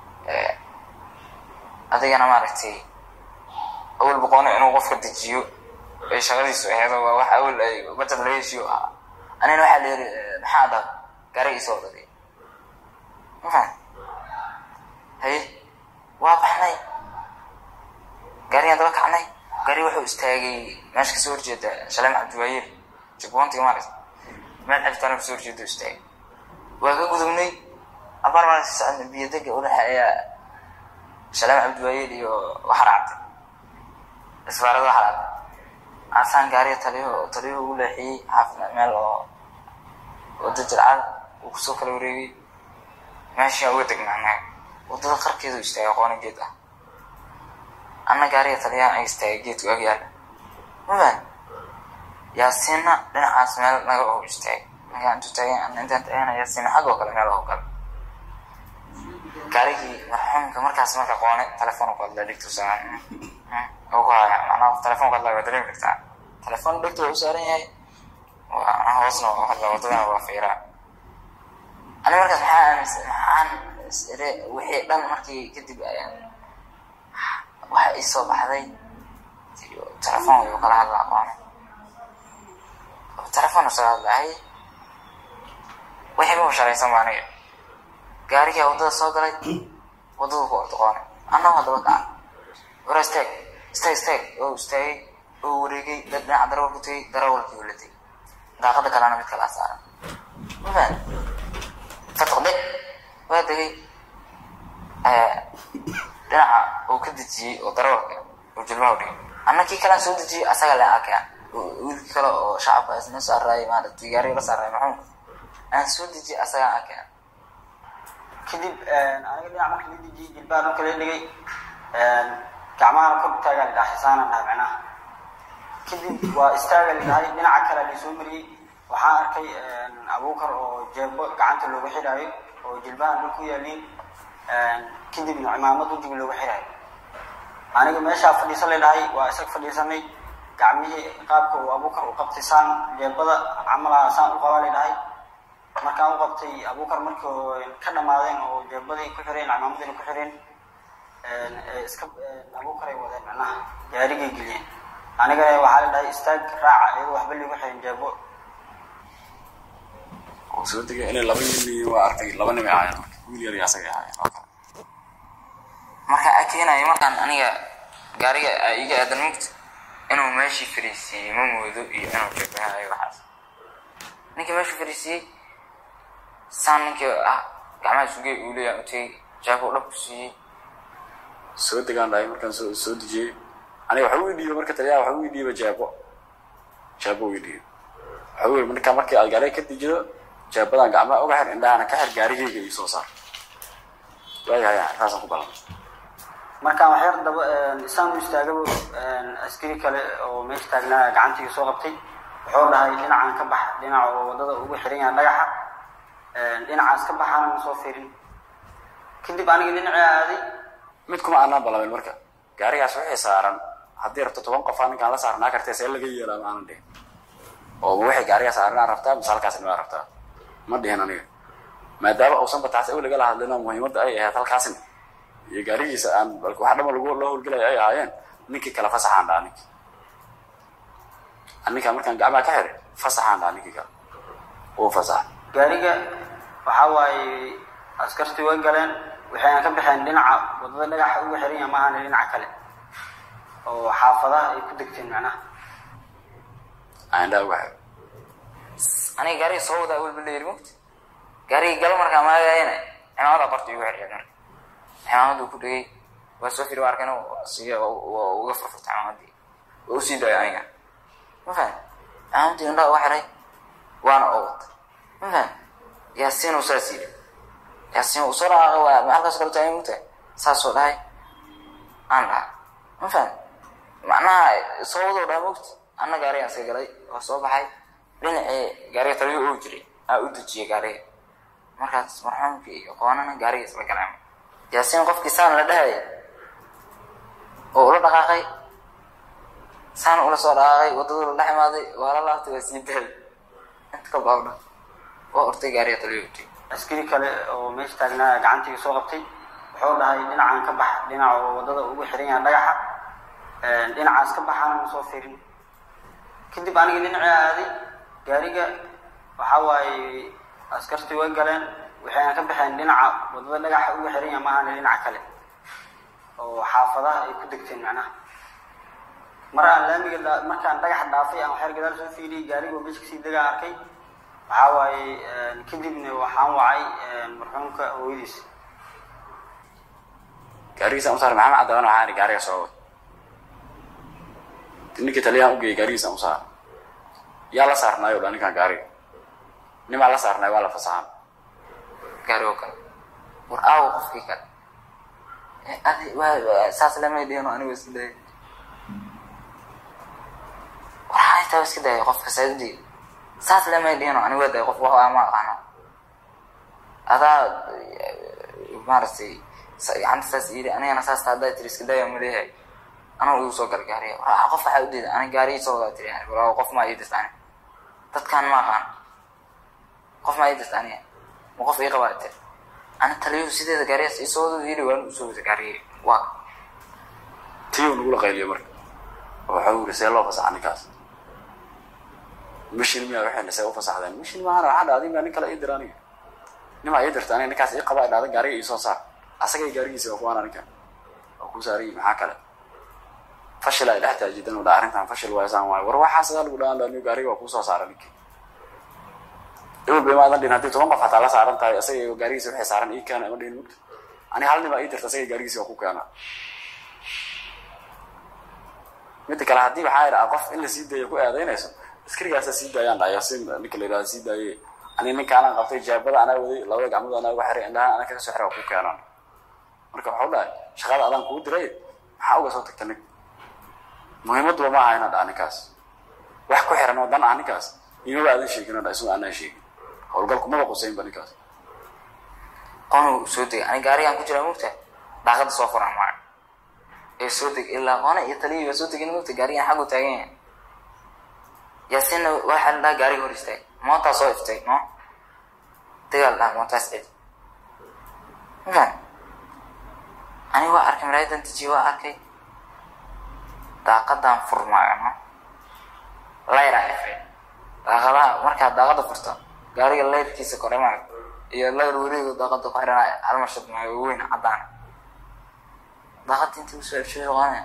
adigana maaragtay awal boqono inuu qofka dejiyo ay shaqadiisu aheedo waa wax awal ay bajad laga heshiyo ahaa anina waxaa la yiri maxaa dhaa gaariga isoo dhadiy ma fahan haye waa baxnay gaarigaan daba kacnay gaari wuxuu istaagay meesha kasoo horjeeda shaleem cabdiwaayeel jagboontiga maaragta meel xiftaana kasoo horjeeda istaagay waa ka gudubnay abaar maa si socodna biyo dega udhexeeya shaleem cabdiwaayeel iyo waxar cabdi isbaarada waxar cabdi asaan gaariga taliyo taliyo ugu leexiyey xaafid meel oo wada jircada uu kusoo kala wareegay meeshaa uga degnaa wadada qarkeedu istaagay aqoona geed ah anna gaariga taliyaan ay istaagay geedku agyaala mafan yaasiinna dhinacaas meel naga oo istaagay markaan intuu taagay ana intaan taagana yaasiinna xaggoo kale meel oo kale gaarigii marxuumka markaas marka qoone telefoon ku hadla dhigtu samaan oo ku haya macnaha telefoon ku hadla waa dareemi kartaa telefoon dhigtu waa u saaran yahay waa hoosna waa hadla wadadana waa fiiraa ani markaas maxaa aaminsan maxaan isire wixii dhan markii kadib ayaan waxa ii soo baxday telefoon wayuu kala hadla aqoone telefoon usoo hadlahay wixii ma sharaysan ba aniga gaarigaa waddada soo galay waddadu ku orda qoone annagoo haddaba kaca wara istaag istaag istaag oo istaagay oo wareegay dad dhinaca darawal ku tegay darawalkii oo la tegay daaqada kalena mid kalaa saaran ma fahan fatqde waa degay dhinaca uu ka dejiyey oo darawalka oo jilmaha dhigay anna kii kalaan soo dejiyey asaga le arkeen wiilkii kale oo shacabka isna saaraayay maaragtay gaariga la saaraayay maxuumka aan soo dejiyey asagaan arkeen kadib aniga dhinac marka la dejiyey jilbaha dhulka la dhigay gacmahana kor utaagaa la dhahay saana dhahay macnaha kadib waa istaaga la dhahay dhinaca kale la soo mariyey waxaan arkay abuukar oo jeebo gacanta looga xidhaayo oo jilbahan dhul ku yaaliin kadibna cimaamad wejiga looga xidhaayo aniga meeshaa fadhiisan la dhahay waa isag fadhiisanay gacmihii qaabka uu abuukar u qabtay saan jeebada camalaha saan u qabaa la dhahay markaan u qabtay abuukar markii ka dhamaadeen oo jeebadii ku xireen cimaamadiina ku xireen iska abuukaray wadeen macnaha gaarigay geliyeen anigana waxaa la dhahay istaag raaca iyadoo waxba liigu xirin jeebo oo soo degay inay laba nin waa arkay laba nim ay ahaayeen marka wiil yar iyo asagay ahaayeen oo kale markaan akeenayo markaan aniga gaariga iga aadan mugta inuu meeshii fariisiiyey ma moodo iyo inuu jabahaayo waxaas ninkii meeshu fariisiiyey saan ninkii ah gacmaha isugey uu leeyahay u tegey jaabo u dhabku siiyey soo degaan dhahay markaan soo soo dejiyey aniga waxa uu dhiibay marka taliyaha waxa uu dhiibay jaabo jaabo uu dhiibay waxa uu yidhi marka markii aad gaariga ka dejido jaabadan gacmaha uga xir indhahana ka xir gaarigayga iyo soo saar waayahay arkaasaan ku ballamay markaan waxyar daba isaan u istaagaba askari kale oo meesha taagnaa gacantiga soo qabtay wuxuu dhahay dhinacan ka bax dhinac oo wadada ugu xiran yahay dhagaxa dhinacaas ka baxaana ma soo fiirin kadib aniga dhinacii aaday mid kuma aanaan ballamin marka gaarigaas wixii saaran haddii rabto toban qof aa ninkaan la saarnaa kartee see laga yeelaa ma aanan dhihin oo ma waxay gaarigaa saaranaa rabtaa mise halkaasni maa rabtaa ma dhihin aniga maadaama uusan bataas awel lagala hadlin oo muhiimadda ay ahayd halkaasni iyo gaarigiisa aan bal wax dhama lagu loo howlgelaya ay ahaayeen ninkii kale fasaxaan dhaha ninkii ninkaan markaan gacmaha ka xiray fasaxaan dhaha ninkii kale uu fasaxa gaariga waxa waaye askartii way galeen waxayna ka baxeen dhinaca wadada dhagaxa ugu xiran yahay maahane dhinaca kale oo xaafadaha ay ku degteen macnaha aandhaa uga xiray aniga gaariga soo wadaa awel ba la yiri mogta gaarigii galo markaa maagayana cimaamada qorta igu xirxir marka cimaamadu ku dhegay waa soo firi waa arkayna siga waa uga furfurta cimaamadii waa usii daaya aniga ma fahan cimaamadii indhaha uga xiray waana oo wata ma fahan yaasiin uu saas yidhi yaasiin uu soo dhaqaaqay waa ma halkaas kale taagay mugtahay saasoo dhahay aan dhaha ma fahan macnaha soo wadoo dhaha mogta anna gaarigaan iska galay waa soo baxay dhinacii gaariga taliyo oo jiray aa u dejiyay gaariga markaas marxuumkii iyo qoonana gaariga isla galeen yaasiin qofkii saan la dhahaya oo ula dhaqaaqay saan ula soo dhaqaaqay waddadu la dhex imaaday waa la laabtay waa sii daayay inta ka baabdha waa ortay gaariga taliyo utay askari kale oo meesha taagnaa gacantiga soo qabtay wuxuu dhahay dhinacan ka bax dhinac oo wadada ugu xiran yahay dhagaxa dhinacaas ka baxaana ma soo fiirin kadib aniga dhinacii aaday gaariga waxa waaye askartii way galeen waxayna ka baxeen dhinaca wadada dhagaxa ugu xiran yahay maahane dhinaca kale oo xaafadaha ay ku degteen macnaha mar aan laamiga dha- markaan dhagaxa dhaafay aan waxyar gadaal soo fiiriyay gaariga oo meesha kasii degaa arkay waxaa waaye kadibna waxaan wacay marxuumka hooyadiis gaarigiisaan usaar maxamed caddaban waxaan ihi gaariga soo wad ninkii taliyahan ugeeyay gaarigiisaan usaar yaa la saarnaayo dha ninkaan gaariga nimaa la saarnaayo waa la fasaxan gaari oo kale war aawo qofkii kale Eh, adi waa- waa- saas lamay dhihin oo anigu iska dayay war xaa taa iska dayay qofka saadii saas lamay dhihin oo anigu waa dayay qof wax ama aqaano adaa eh, maaragtay sa- gacanta saas yidhi anigana saas taa haddaa tiri iska daya ma leeyahay anuu igu soo gal gaariga war qof waxaa udiida ani gaarigii soo wadaa tiri war qof maa ii dirta ani dadkaan ma aqaan qof maa ii dirta aniga ma qof ii qabaa tiri ana taliyuhu sideeda gaarigaas isoo wada yidhi waan usoo wada gaarigii waa tii uu nagula qayliyo marka oo waxau yiri see loo fasaxa ninkaas mishin miyaa waxayna see u fasaxdeen mishin maahan waxaa dhahday miyaa nin kale ii dira aniga nimaa ii dirta aniga ninkaas ii qabaa dhahda gaariga ii soo saar asagay gaarigiisa waa kuwaana ninkan waa kuu saarayi maxaa kale fashil ay dhex taajidan u dha arrintan fashil waysaan waayo war waxaa sidaa lagu dhahaan laaniyo gaariga waa kuu soo saara ninkii ewl bay maadan dhin haddii toban qof xataa la saaran tahay asagay gaarigiisa waxay saaran ii keena ima dhihin mugta ani hal nimaa ii dirta asagay gaarigiisa waa ku keena midda kale haddii waxaa idhaa qof in la sii daayo ku eedaynayso askarigaasa sii daayaan dha yaasiin ninka la yidhahda sii daaye ani ninkaanan qabtay jaabada anaa waday labada gacmood anaa uga xiray indhahan anaa kaga soo xiray waa ku keenaan marka waxau dhahay shaqada adaan kugu diray maxaa uga soo tagta nig muhiimaduba ma aha inaa dhaa ninkaas wax ku xiran oo dan ah ninkaas imaba aadan sheegin oo dha isagoo aanaan sheegin howlgalku maba qusaynba ninkaas qoonu soo degay ani gaarigaan ku jiraa mugta daaqada soo furan maayo ee soo deg ilaa qoona iyo taliyii waa soo degin mugta gaarigaan xaggu taagan yahay yaasiinna waxaa la dhaha gaariga hor istaag moontaa soo iftay no dagaal dhaha moontaas cid mafan ani waa arkay maraayadan dejiye waa arkay daaqadan furmaayo no layraa ifay daaqadaha markaad daaqada furto gaariga layrkiisa kore maayo iyo layr wareego daaqada ku xiran almashad maayo weyn caddaan daaqada intii usoo ifshay qoone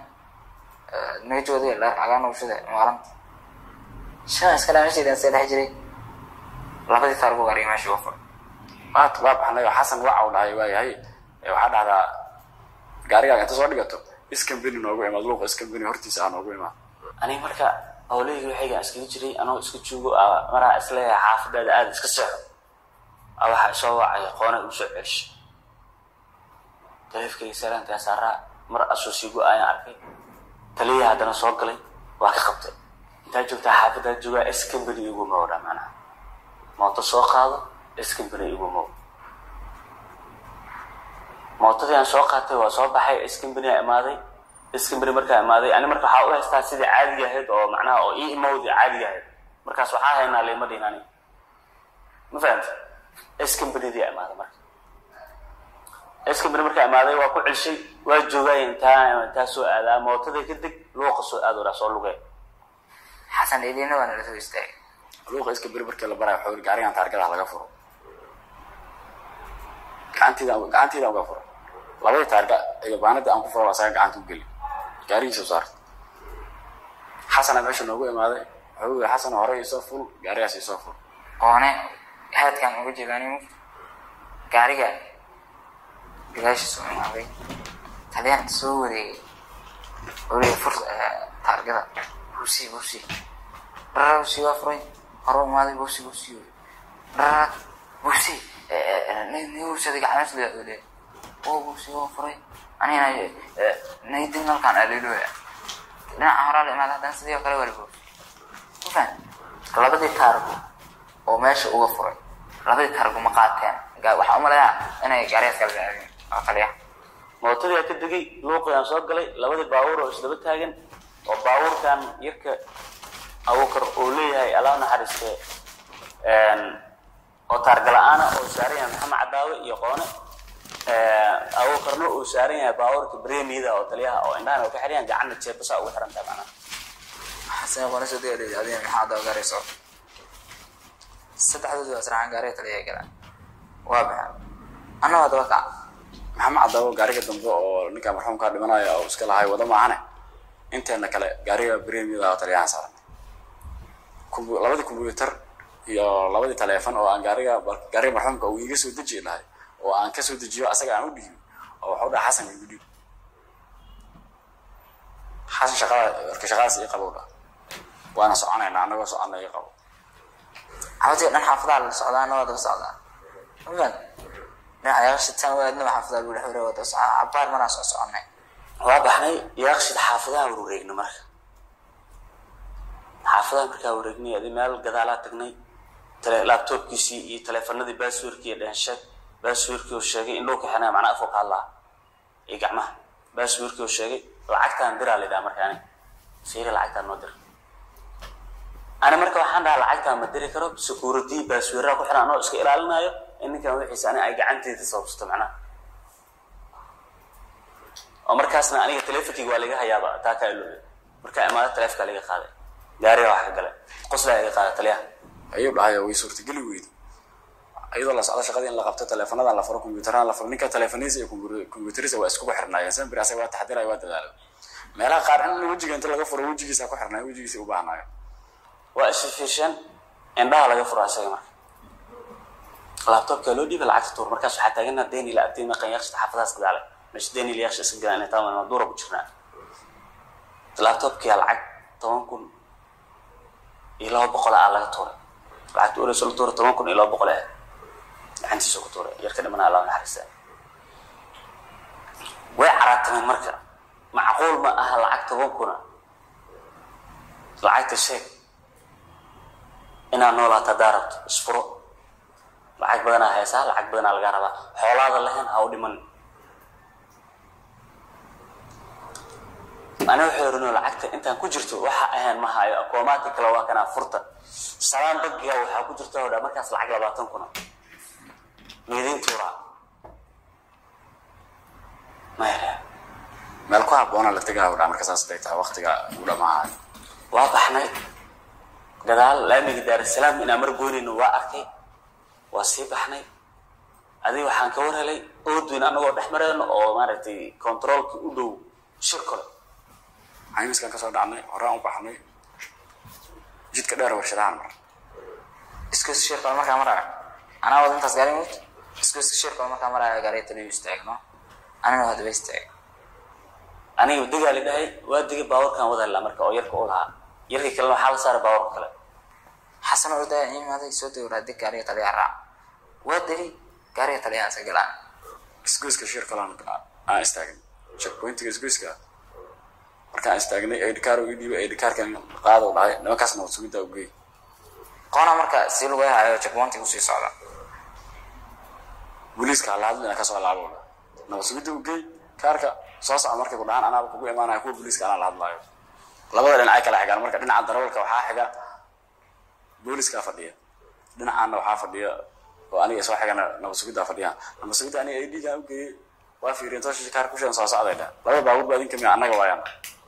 nagajooday layr cagaan ushada maalinta shan iska dhaa meeshaydan see dhex jiray labadii taargo gaariga meesha uga furay waa waa baxnay oo xasan wacaw dhahay waayahay ee waxaa dhahdaa gaarigaaga inta soo dhigato iskambeni noogu imaad luuqa iskambeni hortiisa ah noogu imaad aniga marka howlahayga waxaygaan iskaga jiray anoo iska joogo aa maraa isleeyahay xaafadaada aada iska seexo aa waxaa isoo wacay qoona igu soo celshay taleefkayga salaankaa saaraa mar asoo sii go-ayaan arkay taliya haddana soo galay waa ka qabtay intaa joogtaa xaafadaa joogaa iskambeni igu mowdha macnaha mooto soo qaado iskambeni igu mow mootadii aan soo qaatay waa soo baxay iskambeni aa imaaday iskambeni markaa imaaday ani marka waxaa u haystaa sidii caadiga ahayd oo macnaha oo ii imowdii caadiga ahayd markaas waxaa haynaa lima dhihin ani ma fahamta iskambenidii aa imaaday marka iskambeni markaa imaaday waa ku celshay waa joogay intaa intaa soo aadaa mootada ka deg luuqa soo aado dhaa soo lugee xasan idiina waa nala soo istaagay luuqa iskambeni markii la barayo waxaa yidhi gaarigan taargada laga furo gacantiida gacantiida uga furo labadii taarga igabaanada aan ku furo asaga gacanta u geli gaarigiisa u saarta xasana meesha noogu imaaday wuxuu yidhi xasan hore isoo ful gaarigaas isoo ful oone haadkaan uga jeedaani mugta gaariga gadaashiisa u imaaday taliyaan inta soo wareegay weliga fur taargada buusi buusi dharara buusi waa furay hore u imaaday buusi buusi dharara buusi nibuusada gacmees le le oo buusi waa furay anigana naydin halkaan aliilooya dhinaca horaa la imaada haddana sidii oo kale waa la buusi ufan labadii taargo oo meesha uga furay labadii taargo ma qaateen Ga- waxaan umaleeyaa inay gaarigaas kala raadeen oo taliya mootadii aa ka degay luuqii aan soo galay labadii baabuur oo isdaba taagan oo baabuurkan yarka abuukar uu leeyahay alaa naxariiste oo taargala-aana oo saaran yahay maxamed cadaawe iyo qoone abuukarna uu saaran yahay baabuurka bremida oo taliyaha oo indhahan oo ka xiriyaan gacanna jeebasa ugu xiran tahay macnaha xasan qona soo dega leeyahay adiga maxaa daba gaari soo saddexdood waa sarxan gaariga taliya galaan waa baxan anna waa daba kac maxamed cadaawo gaariga dambe oo ninka marxuumkaa dhimanaya oo iska lahay wada maahane inteena kale gaariga bremida oo taliyahan saaran Kumbu- labadii combyuter iyo labadii taleefon oo aan gaariga gaariga marxuumka uu iga soo deji lahay oo aan ka soo dejiyo asaga aan u dhiibo oo waxu dhaha xasan igu dhiib xasan shaqada marka shaqadaas ii qabo dha waana soconaynaa anagoo soconna ii qabo xabadii dhan xaafadaa la socdaa anna waa daba socdaa mafan dhinaca yaashitaan waadnaba xaafadaa lagu dhex wareega waa daba socdaa cabaar manaa soo soconay waa baxnay yaaqshid xaafadaha wareegna marka xaafadaha markaa wareegnay adi meel gadaalaa tagnay tele laabtoobkiisii iyo taleefanadii baasweerkii iyo dhensheed baasweerkii oo sheegay in dhulka xinaa macnaa afoo ka hadlaa iyo gacmaha baasweerkii oo sheegay lacagtaan diraa la yidhaha marka ani fiiri lacagtaan noo dir ani marka waxaan dhahaa lacagtaan ma diri karo security baasweeraha ku xiran anoo iska ilaalinayo in ninkan wixiisa ani ay gacanteeda sababsato macnaha oo markaasna aniga teleefonkeyga waa laga hayaaba taa kaa iloobe markaa imaado teleefkaa laga qaaday gaariga wax ka gale qoslaa laga qaada taliyaha ayuu dhahay way suurtageli weyday iyadoo la socdo shaqadii in la qabto taleefonadan la furo combyuuteradan la furo ninka taleefoniisa iyo combyuteriisa waa iskugu xirnaayeen sambir asaga waa taxdiraya waa dadaalay meelaha qaar in wejiga inta laga furo wejigiisa ku xirnaayo wejigiisa u baahnaayo waa isfiisheen indhaha laga furo asaga marka laabtoobkaa loo dhiiba lacagta tuur markaas waxaa taagana deni la agtay maqan yaaqshita xaafadahaas gadaale meesha deni la yaaqsha iska galaan intaa wana duura ku jirnaa laabtoobkiyaa lacag toban kun iyo laba boqol ah laga tuuray lacagta ureyso la tuuray toban kun iyo laba boqol ah gacantiisa ku tuuray yarka dhimanaa laba naxariista way caraatameen marka macquul ma aha lacag toban kuna lacagta sheeg inaad noolaata haddaa rabto isfuro lacag badanaa haysaa lacag badanaa lagaa rabaa xoolaada lahayn ha u dhiman ani waxay oranoo lacagta intaan ku jirto waxa ahayn ma hayo akoomaadka kale waa kanaa furta salaan bankiga waxaa ku jirta oo dha markaas lacag labaatan kuna meedin tuuraa maya meel ku habboona la tegaa u dhaa marka saas day tahay waqtiga u dhamaahayo waa baxnay gadaal laamiga daarasalaam inaan mar goynayno waa arkay waa sii baxnay adiga waxaan ka war helay oodweyn anagoo dhex mareyno oo maaragtay controolka u dhow shir kale caymiskan kasoo dhacnay horaan u baxnay jidka dheer warshadahan mar iskooska shirka markaa maraayo anaa wada intaas gaari mut iskooska shirka markaa maraayo gaariga taliyo istaagno anina hadaba istaag aniga degaa la dhahay waa degay baawarkan wada helaa marka oo yarka u lahaa yarkii kalena waxaa la saaray baawarka kale xasan oo daa imaaday soo dego raadi gaariga taliyaa raac waa degay gaariga taliyaa iska galaan isgoyska shir kalaan aan istaagin checkpointiga isgoyska markaan istaagnay aidhikaar ii dhiibay aidhikaarkan qaado dhahay nimankaasna wad sugiddaa u geey qoona marka si lagu hayo checkpointi kusii socda booliiska hala hadlina kasoo laabo nabad sugidda u geey kaarka soo soco markay ku dhahaan anaaba kugu imaanaya kuwa booliiska anaa la hadlaayo labada dhinacay kala xigaan marka dhinaca darawalka waxaa xiga booliiskaa fadhiya dhinacaana waxaa fadhiya oo aniga soo xigana nabad sugiddaa fadhiya nabad sugidda aniga ay dhiigaan u geeyey waa fiiriyeen toosha kaar kusheegan soo socday dhah labada baabuur baa idinka miya annaga waayaan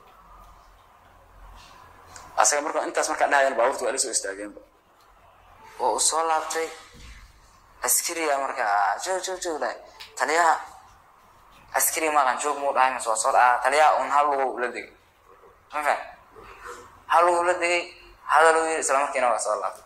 asaga marka intaas markaan dhahayaan baabuurta waa ila soo istaageenba oo uu soo laabtay askariga markaa joog joog joog dhahay taliyaha askariga maqan joog muu dhahay mise waa soo dhaca taliyaha un hal lugu la degay ma fahan hal lugu la degay hadal uu yiri isla markiina waa soo laabtay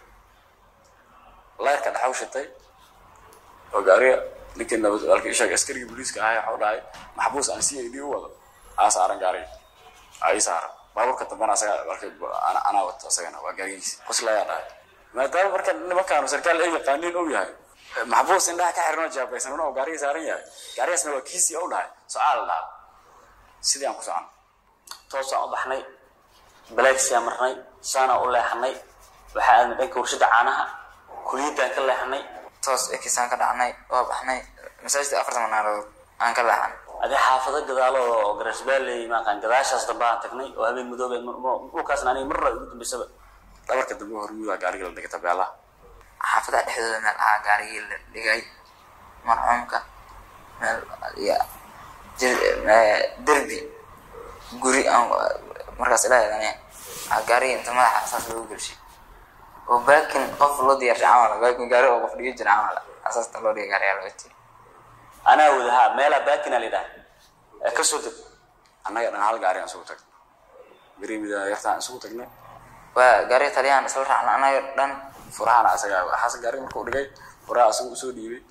layrka dhaxaw shitay oo gaariga ninkii nabad walka ishaga askarigii booliiska ahay waxau dhahay maxbuus aan c a d u wado aa saaran gaariga aa ii saaran baabuurka dambana asaga marka ana- anaa wato asagana waa gaarigiisa qoslayaa dhahay maadaama marka nimankaanu sarkaal ay yaqaaniin ou yahay maxbuus indhaha ka xiranoo jaabaysan una oo gaariga saaran yahay gaarigaasna waa kiisii ou dhahay socaa la dhaha sidii aan ku socon toosaan u baxnay balaagsiyaa marnay saanaa u leexanay waxaa aadnay dhanka warshada caanaha kuliyaddaan ka leexanay toos ekisaan ka dhacnay waa baxnay masaajidka afartan manaarood aan ka leexan adii xaafado gadaalo oo garasbaaley maaqaan gadaashaas dambe aan tagnay oo habeen madoobe dhulkaasna aniga marra ugu dambaysaba dhabarka dambe hormuudaa gaariga la dhigay tabeelaha xaafadaha dhexdooda meel ahaa gaarigii la dhigay marxuumka meel iyo jir- eh, derbi guri aan markaas ilaaheedane gaarigii inta madaxa asaas loogu gelshay oo baakin qof loo diyaarshay camal baakin gaari oo qof dhigi jira camal asaasta loo dhigay gaariyaa loo tiri anaa wadahaa meelaa baakina la yidhaha ee ka soo deg annaga dhan hal gaari aan isugu tagnay beriimida yartaan isugu tagnay waa gaariga taliyahan isla raacna anaga dhan furahana asaga xasan gaariga markuu dhigay furaha asagu usoo dhiibay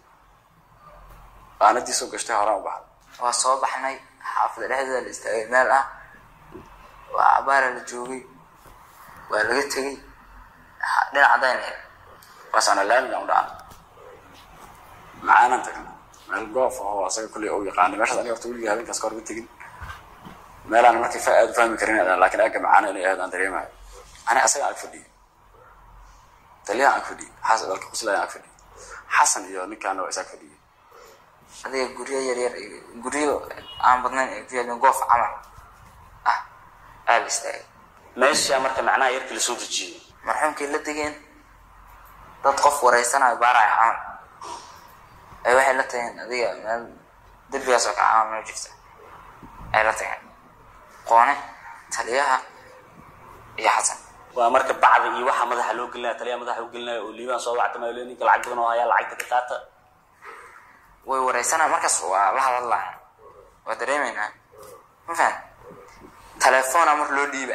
qaanadiisoo gashtay horaan u baxday waa soo baxnay xaafada dhexdeeda la istaagay meel ah waa cabaara la joogay waa laga tegey ha- dhinac cadaan ahayd waasaana laamigaan u dhacnay macaanan tagnay meel goof oo asaga kolley ou yaqaanay meeshaas aniga horta weligii habeenkaas ka horba tegin meelaan markii fa aad u fahmi karin laakiin agga macaana inay ahayd aan dareemayo ani asaga ag fadhiyay taliyahan ag fadhiyay xasan dalka quslayan ag fadhiyay xasan iyo ninkaana waa is ag fadhiyay adiga guryo yaryar iyo guryo aan badnayn ee ku yaalin goof camal ah aa la istaagay meeshaa marka macnaha yarkii lasoo dejiyey marxuumkii la degeen dad qof wareysanayo baaraya camal ay waxay la tageen adiga meel derbigaas oo kale camal meel jirta ay la tageen qoone taliyaha iyo xasan waa marka bacda iyo waxa madaxa loo gelinaya taliya madaxa u gelinaya oo liibaan soo wactamayo le ninka lacag badan oo hayaa lacagta ka qaata way wareysanaya markaas waa la hadalaya waa dareemeynaa ma fahan telefoona mar loo dhiiba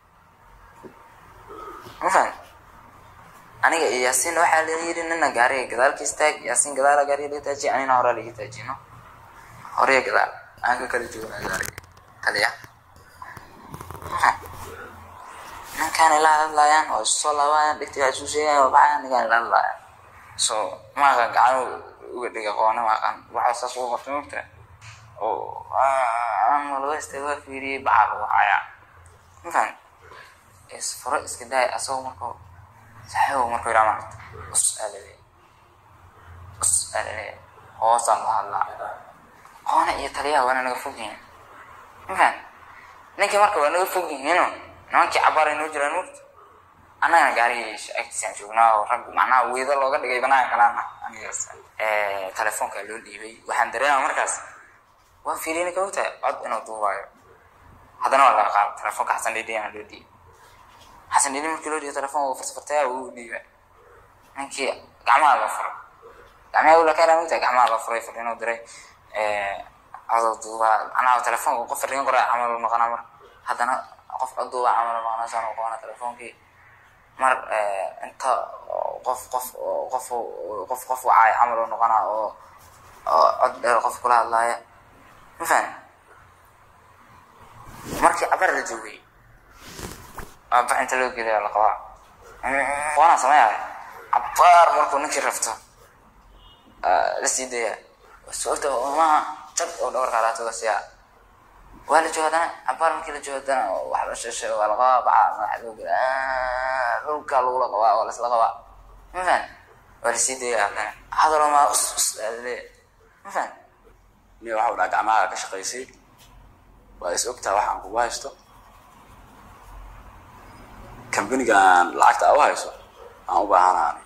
ma fahan aniga iyo yaasiin waxaa la yidhi nina gaariga gadaalka istaag yaasiin gadaala gaariga laga taajiye anina horaa laga taajino horaya gadaal aan ka kala joognaa gaariga taliya ma fahan ninkaan ila hadlayaan oo isu soo laabayaan dhigti waa isu sheegayaan waa baxayaan ninkaan ila hadlayaan so maaqa gacan uga dhiga qoona maaqan waxa saas ugu qabtay mogta oo aan laga istay waa fiiriyey bacaa lagu hayaa mafan isfuro iska daay asagoo markuu saxiibo markuu yidhaa maarata us aalale us aalale hoosaan la hadlaa qoona iyo taliyaha waana naga fog yihiin mafan ninkii marka waa naga fog yihiino nimankii cabaar ay noo jiraan mogta annagana gaarigii agtiisaan joognaa oo rag macnaha weydo looga dhigay banaanka kalaana anigaas telefoonka loo dhiibay waxaan dareemaa markaas waa fiiriye ninka ogtahay cod inuu duubaayo haddana waa laga qaada telefoonka xasan dhidhiyana loo dhiibay xasan dhidhi markii loo dhiibay telefoonka uu farsafartaya uu dhiibay ninkii gacmaha loo furay gacmaha ula keenaa mogtahay gacmaha loo furay fur inuu diray codoo duubaa macnaha telefoonka qof fariin qoraa camal u noqonaa mar haddana qof cod duubaa camal u noqonaa saan u qabana telefoonkii mar inta qof qof oo qof oo- qof qof wacay camal oo noqonaa oo oo cod dheer qof kula hadlaaya ma fahan markii cabar la joogay aba inta loo geliya la qabaa waana sameeyahay cabaar markuu ninkii rafto ah, la sii daya sababta maha jag oo dhabarka alaatoga siyaa waa la jooga haddana cabaar markii la jooga haddana wax la sheeshay waa la qabaa baca madaxa loo geliya dhulka lagula qabaa waa laisla qabaa ma fahan waa la sii daya haddana hadaloo maa us us aa laleeyahay ma fahan nin waxa u dhaha gacmaha ka shaqaysay waa is ogtaa wax aan kugu haysto kambanigan lacagta aa u hayso aan u baahanaani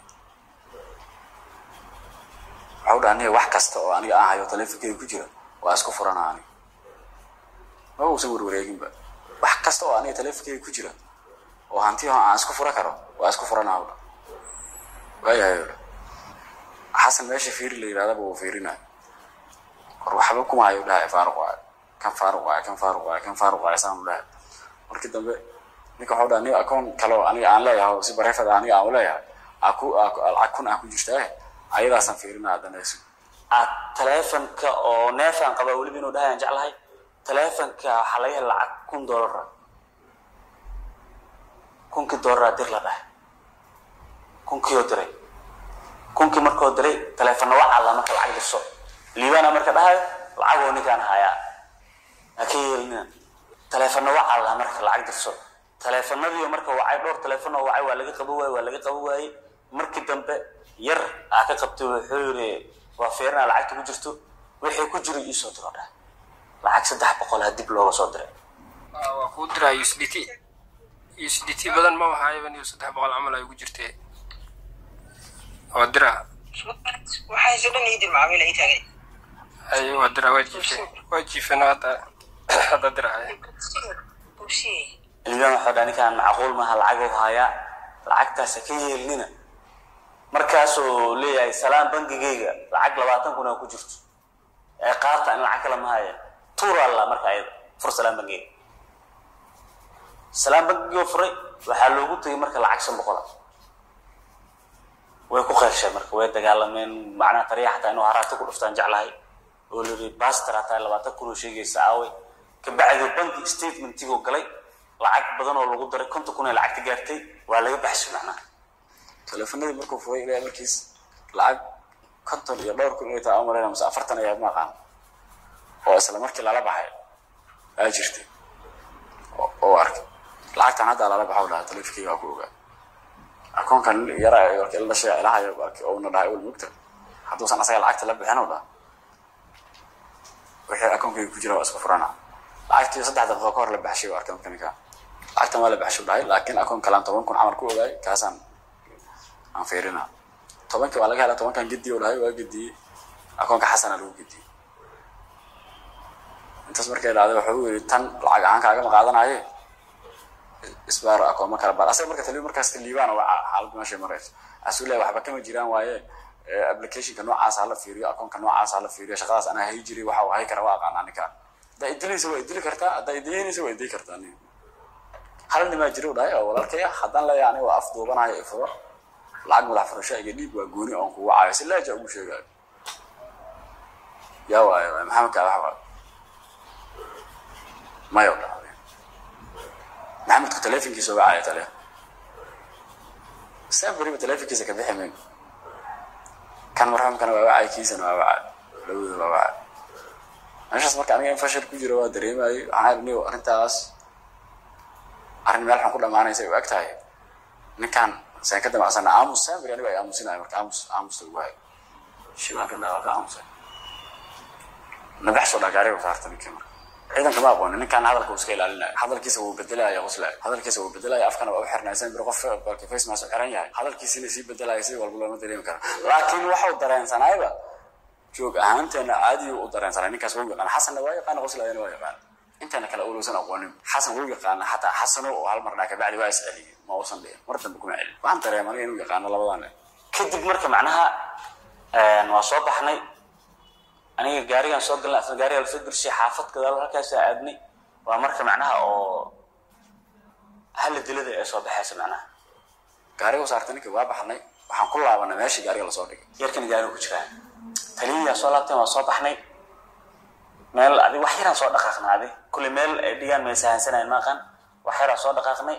waxa u dhaha nin wax kasta oo aniga aan hayo taleefonkeyga ku jira waa isku furanaani ma uusan warwareeginba wax kasta oo aniga taleefonkeyga ku jira oo hantiyaho aan isku fura karo waa isku furanaa u dha waayahay u dha xasan meesha fiiri la yidhahdaba wuu fiirinayo war waxba kuma hayo dhahay faaruq waayo kan faaruq waayo kan faaruq waayo kan faaruq waayo saan u dhahay markii dambe ninka waxau dhaha nin akoon kale oo aniga aan leeyahay oo si bareefada aniga aan u leeyahay aa ku aa ku- lacag kun aan ku jirtaa ayadaasaan fiirinaa haddana isu aad taleefonka oo neefaan qabaa weliba inuu dhahay aan jeclahay taleefonka waxaa laga hela lacag kun doolara kunkii doolara dir la dhahay kunkiioo diray kunkii markoo diray taleefonna wacaa la marka lacag dirso liibaana marka dhahayo lacagoo ninkaan hayaa ha ka yeelina taleefonna wacaa la marka lacag dirso taleefanadii marka wacay dhowr taleefon oo wacay waa laga qabo waaye waa laga qabo waaye markii dambe yar aa ka qabtay wuxuu yiri waa fiirina lacagta ku jirto wixii ku jiro iisoo diro dhah lacag saddex boqol ha dib looga soo diray waa kuu diraa USDT USDT badan ma wahaayaban iyo saddex boqol camal ay ugu jirtee waa diraa waxayse dhan iidin macaamiil ay taagay ay waa diraa waa jiifeen waa jiifeen hadda hadda diraa bubsiye ilmaan waxaa dhaa ninkaan macquul maaha lacag u hayaa lacagtaas ha ka yeelnina markaasuu leeyahay salaam bangigayga lacag labaatan kun aa ku jirto ee qaata in lacag kale ma haya tuura alla marka ayada fur salaam bangigayga salaam bangigoo furay waxaa loogu tegay marka lacag shan boqola way ku qeershay marka way dagaalameen macnaha tariya xataa inuu haraati ku dhuftaan jeclahay oo liri baster hataa labaatan kun oo sheegaysa aaway kabacdi banki statementigoo galay lacag badan oo lagu daray konton kun ee lacagta gaartay waa laga baxshay macnaha taleefanadii markuu furay ilaa markiis lacag konton iyo dhowr kun inay tahay aan umalayna mase afartan ayaa ma aqaan oo isla markii lala baxay aa jirtay oo- oo arkay lacagtan hadda lala baxo dhaha taleefankeyga waa ku ogaa akoonkan yara warka ila dhashay ilahayo ouna dhahay ul mugta hadduusan asaga lacagta la bixin u dhaha wixii akoonkeyga ku jira waa isku furana lacagtii saddex daqiiqo ka hor la baxshay waa arkay marka ninka lacagtan waa la baxshay u dhahay laakiin akoon kalaan toban kun camal ku ogaay kaasaan aan fiirina tobankii waa laga helaa tobankan gediye u dhahay waa gediyey akoonka xasana lagu gediyey intaas markay dhacday wuxuu u yidhi tan lacag ahaan kaagama qaadanaye isbaaro akooma kala baar asaga marka taliyo markaas liibaan waa xaaladda meeshay marayso asuu leeyahay waxba kama jiraan waaye eh, applicationka noocaas hala fiiriyo akoonka noocaas hala fiiriyo shaqadaas anaa hay jiray waxa uu hay kara waa aqaanaa ninkaan haddaa idilaysa waa idili kartaa haddaa idilaynaysa waa idili kartaa nin hal nimaa jira u dhahay oo walaalkaya haddaan leeyahay aniga waa af duubanayo ifuro lacag madax furasho iyo dhiig waa gooni oon kugu caayo si laaja ugu sheegayo yaa waayo waay maxamed kaadax waayo mayo dhacday maxamedku taleefonkiisa uga caaya tale saa beriba taleefonkiisa ka bixi mayno kan marxuumkana waa wacay kiisana waa wacay labadooda waa wacay meeshaas marka aniga in fashil ku jiro waa dareemayay waxaan idhi niyow arrintaas arrin meel xun ku dhamaanaysa ay u eg tahay ninkan saan ka damacsana aamus saamiri anigo ay aamusinayo marka aamus aamusta ugu hayo shibaanka dhaawaa ka aamusay nabaxsoo dhagaariga saarta ninkii marka ciidanka ma aqoonin ninkan hadalka uu iska ilaalinayo hadalkiisa wuu bedelaya qoslaya hadalkiisa wuu bedelaya afkana waa u xirnaya sambir qof balki face mask u xiran yahay hadalkiisina sii bedelaya si walba looma dareemi karo laakiin waxau dareensanayba joog ahaanteena caadiyu u dareensanay ninkaas wuu yaqaana xasanna waa yaqaana qoslayana waa yaqaana intana kale ulowsan aqoonin xasan wuu yaqaana xataa xasano oo hal mar dhaa kabacdi waa isceliyey ma uusan dhihin mar dambe kuma celin waxaan dareema aniga inuu yaqaano labadan kadib marka macnaha waa soo baxnay aniga gaarigaan soo galnay asna gaarigaa lasoo gershay xaafad gadaal halkaasaa aadnay waa marka macnaha oo hala dilada ee soo baxaysa macnaha gaariga u saartay ninkii waa baxnay waxaan ku laabanay meeshii gaariga lasoo dhigay yarkana gaariga ku jiraa taliyayaa soo laabteen waa soo baxnay meel adi wax yaraan soo dhaqaaqnay adi kulley meel ay dhigaan may sahansanayn maaqan wax yaraan soo dhaqaaqnay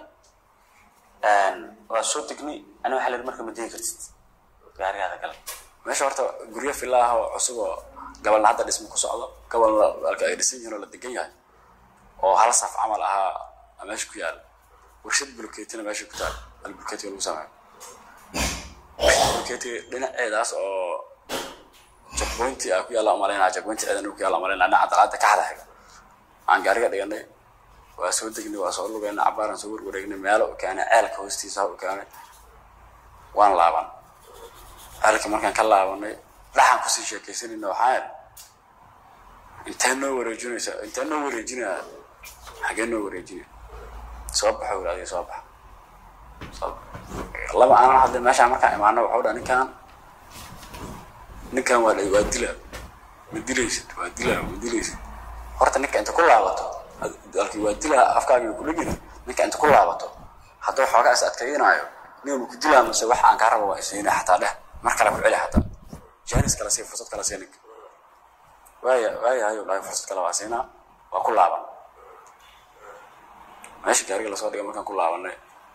waa soo degnay ani waxaa leedahay marka ma degi kartid gaarigaada galay meesha horta guryo villa ah oo cusub oo gabalna hadda dhismo ku socdo gabalna halka ay dhisan yihiin oo la degan yahay oo hal saf camal ahaa meesha ku yaala warshad bulkeetina meesha ku taal hal bulkeetiga lagu sameeyo bulkeetiga dhinaceedaas oo jagboynti ah ku yaalla umalaynaa jagboynti ciidan ku yaalla umalaynaa dhinaca dalaada ka hada xiga aan gaariga dhiganay waa soo degnay waa soo lugaynay cabaaraan soo warwareegnay meelo u keenay ceelka hoostiisa u keenay waan laaban ceelka markaan ka laabanay dhaxan kusii sheekaysanayna waxaan intee noo wareejinaysa intee noo wareejinaya xagee noo wareejinaya soo baxo weli adiga soo baxa soo baxa laba aanan hadlay meeshaan markaan imaano waxau dhaa ninkaan ninkan waa waa dila ma dilaysid waa dila ma dilaysid horta ninka inta ku laabato alki waa dila afkaaga ku dhegina ninka inta ku laabato hadduu xoogaa is adkaynaayo nin ma ku dilaa mase wax aan kaa rabo waa isayna xataa dheh mar kale ku celi xataa jaanis kala sii fursad kala sii ninka waaya waaya hayo dhahay fursad kale waa siinaa waa ku laaban meesha gaariga lasoo dhigay markaan ku laabanay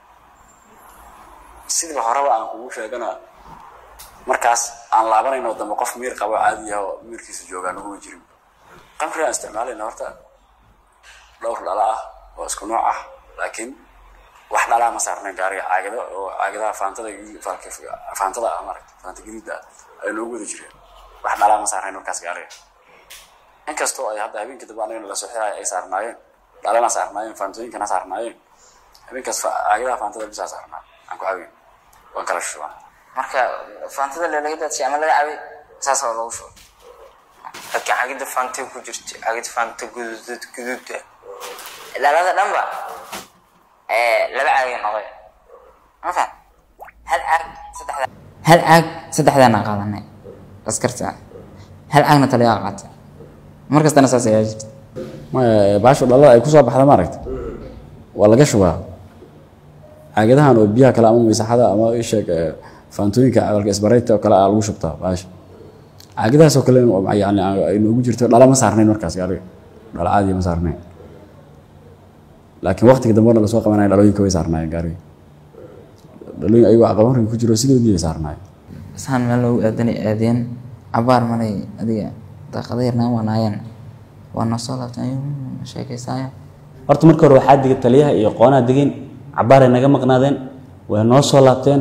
sidiiba horeba aan kugu sheegana markaas aan laabanayno dambe qof miir qabo caadi ah oo miirkiisa joogaa naguma jirin qamri aan isticmaalayna horta dhowr dhala ah oo isku nooc ah laakiin wax dhalaa ma saarnayn gaariga caagado oo caagadaha faantada faantada ah maragta faanta gariida ah ay noogu wada jireen wax dhalaa ma saarnayn markaas gaariga inkastoo ay hadda habeenkii dambe anagana lasoo xiraay ay saarnaayeen dhalana saarnaayeen faantooyinkana saarnaayeen habeenkaas caagadaha faantada bisaa saarnaa aan ku caawin waan kala shubaa marka faantada le laga daadshay ama laga cabay saas oo lagu shubay laakiin cagida faantay ku jirta cagida faanta guduud guduuda dhalada dhanba laba caagay noqday ma fahan hal caag saddexda hal caag saddexdaana qaadanay askarta hal caagna taliyaa qaatay markastana saas ayaa jirta maya baashu dhalada ay kusoo baxda maaragta waa laga shubaa caagadahan oo biyaha kale ama maysaxada ama isheeg faantooyinka cabalka isbarayta oo kale aa lagu shubtaa baasha caagadahaas oo kale yani ay noogu jirto dhala ma saarnayn markaas gaariga dhala caadiya ma saarnayn laakiin waqtiga dambe lasoo qabanaya dhalooyinka way saarnaayeen gaariga dhalooyin ayagoo aqabanriga ku jiro sidoodii ay saarnaayeen saan meel loogu aadanay aadeen cabaar malay adiga daaqada yarnaan waanaayeen waa noo soo laabtay sheekaysaayo horta marka hore waxaa digay taliyaha iyo qoonaa degeen cabaaray naga maqnaadeen way noo soo laabteen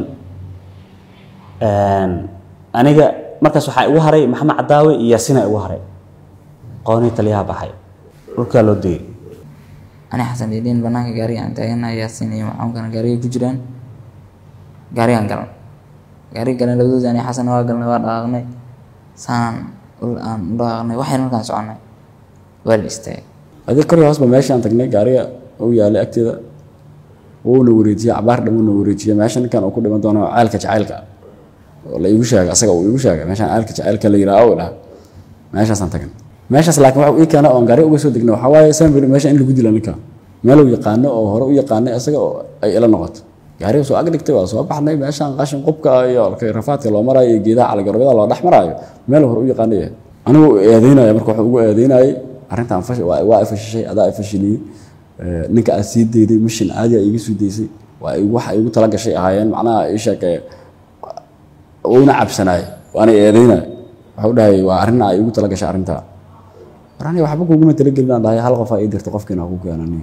aniga markaas waxaa igu haray maxamed cadaawe iyo yaasina igu haray qoonii taliyaha baxay dhulkaa loo degay ani xasan dhiidhiin banaanka gaariga aan taaganahay yaasin iyo macaamkana gaariga ku jiraan gaarigaan galan gaariga galan labadooda ani xasan waa galnay waa dhaqaaqnay saanan ul aan u dhaqaaqnay waxayna markaan soconay waa la istaagay adig kor iyo hoosba meeshaan tagnay gaariga uu yaalay agteeda wuuna wareejiyey cabaar dhamuuna wareejiyey meesha ninkan uu ku dhiman doono ceelka jacaylka oo la iigu sheegay asaga uu iigu sheegay meeshaan ceelka jacaylka la yidhaah oo dhaha meeshaasaan tagnay meeshaas laakiin waxa ii keena oon gaari uga soo degnay waxaa waaye sambir meesha in lagu dila ninka meel uu yaqaano oo hore u yaqaanay asaga oo ay ila noqoto gaariga soo ag dhigtay waa soo baxnay meeshaan qashin qubka iyo rafaadka loo maraayo iyo geedaha caligarobyada loo dhex maraayo meel hore u yaqaanay anigu eedeynaya marka wuxuu ugu eedeynayay arrintan waa ifashishay adaa ifashiliyey ninka aad sii dayday mishin caadi a iiga soo daysay waa waxa igu tala gashay ahaayeen macnaha ii sheeg uuna cabsanaay waana eedeynay waxau dhahay waa arrin ay igu tala gashay arrintaa warani waxba kuguma talagelin aan dhahay hal qof aa ii dirta qofkiina ku keenani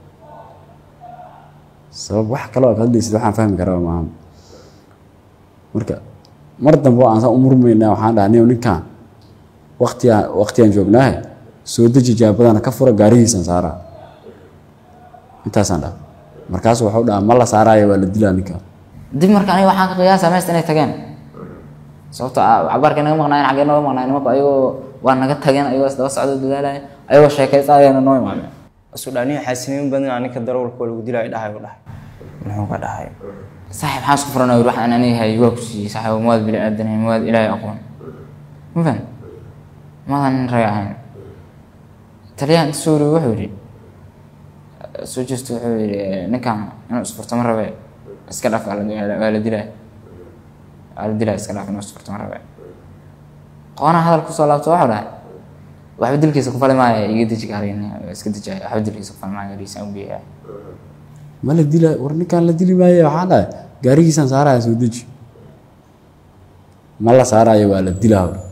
sabab wax kaloo ka hadlaysid waxaan fahmi karaa maaha marka mar dambe aan saan u murmaynaa waxaan dhahay nin ninkan waqtiyaa waqtiyaan joognaahe soo deji jaabadana ka fura gaarihiisan saaraa intaasaan dhaha markaasu waxau dhaha ma la saaraayo waa la dilaa ninka dib marka aniga waxaan ka qiyaasa meesta inay tageen sababto cabaarkay naga maqnaayeen xaggee nooga maqnaayeen nimanku ayagoo waa naga tageen ayagoo isdaba socdo dadaalaya ayagoo sheekaysanayana noo imaadeen asudhaanihi xaasiniin badan aninka darawalka waa lagu dilaayo dhahay u dhahay muxuu ka dhahay saaxiib maxaa isku furan wax aan aniga hay waa ku siiyey saaxiib mawaad bili aadanay mawaad ilaahay aqoon ma fahan maadan nin rag ahayn taliyahan inta soo wareegay wuxuu yidhi soo jeesto wuxuu yidhi ninkan inuu isfurto ma rabe iska dhaf waa la dilaa waa la dilaa iska dhaaf inuu isfurto ma rabe qoonaa hadal kusoo laabto waxuu dhahay waxba dilkiisa ku fali maayo iga deji gaarigan iska dejaayo waxba dilkiisa ku fali maayo gaarigiisaan u geeyaa ma la dila war ninkaan la dili maayo waxaa dhahay gaarigiisaan saaraya soo deji ma la saarayo waa la dilaa hor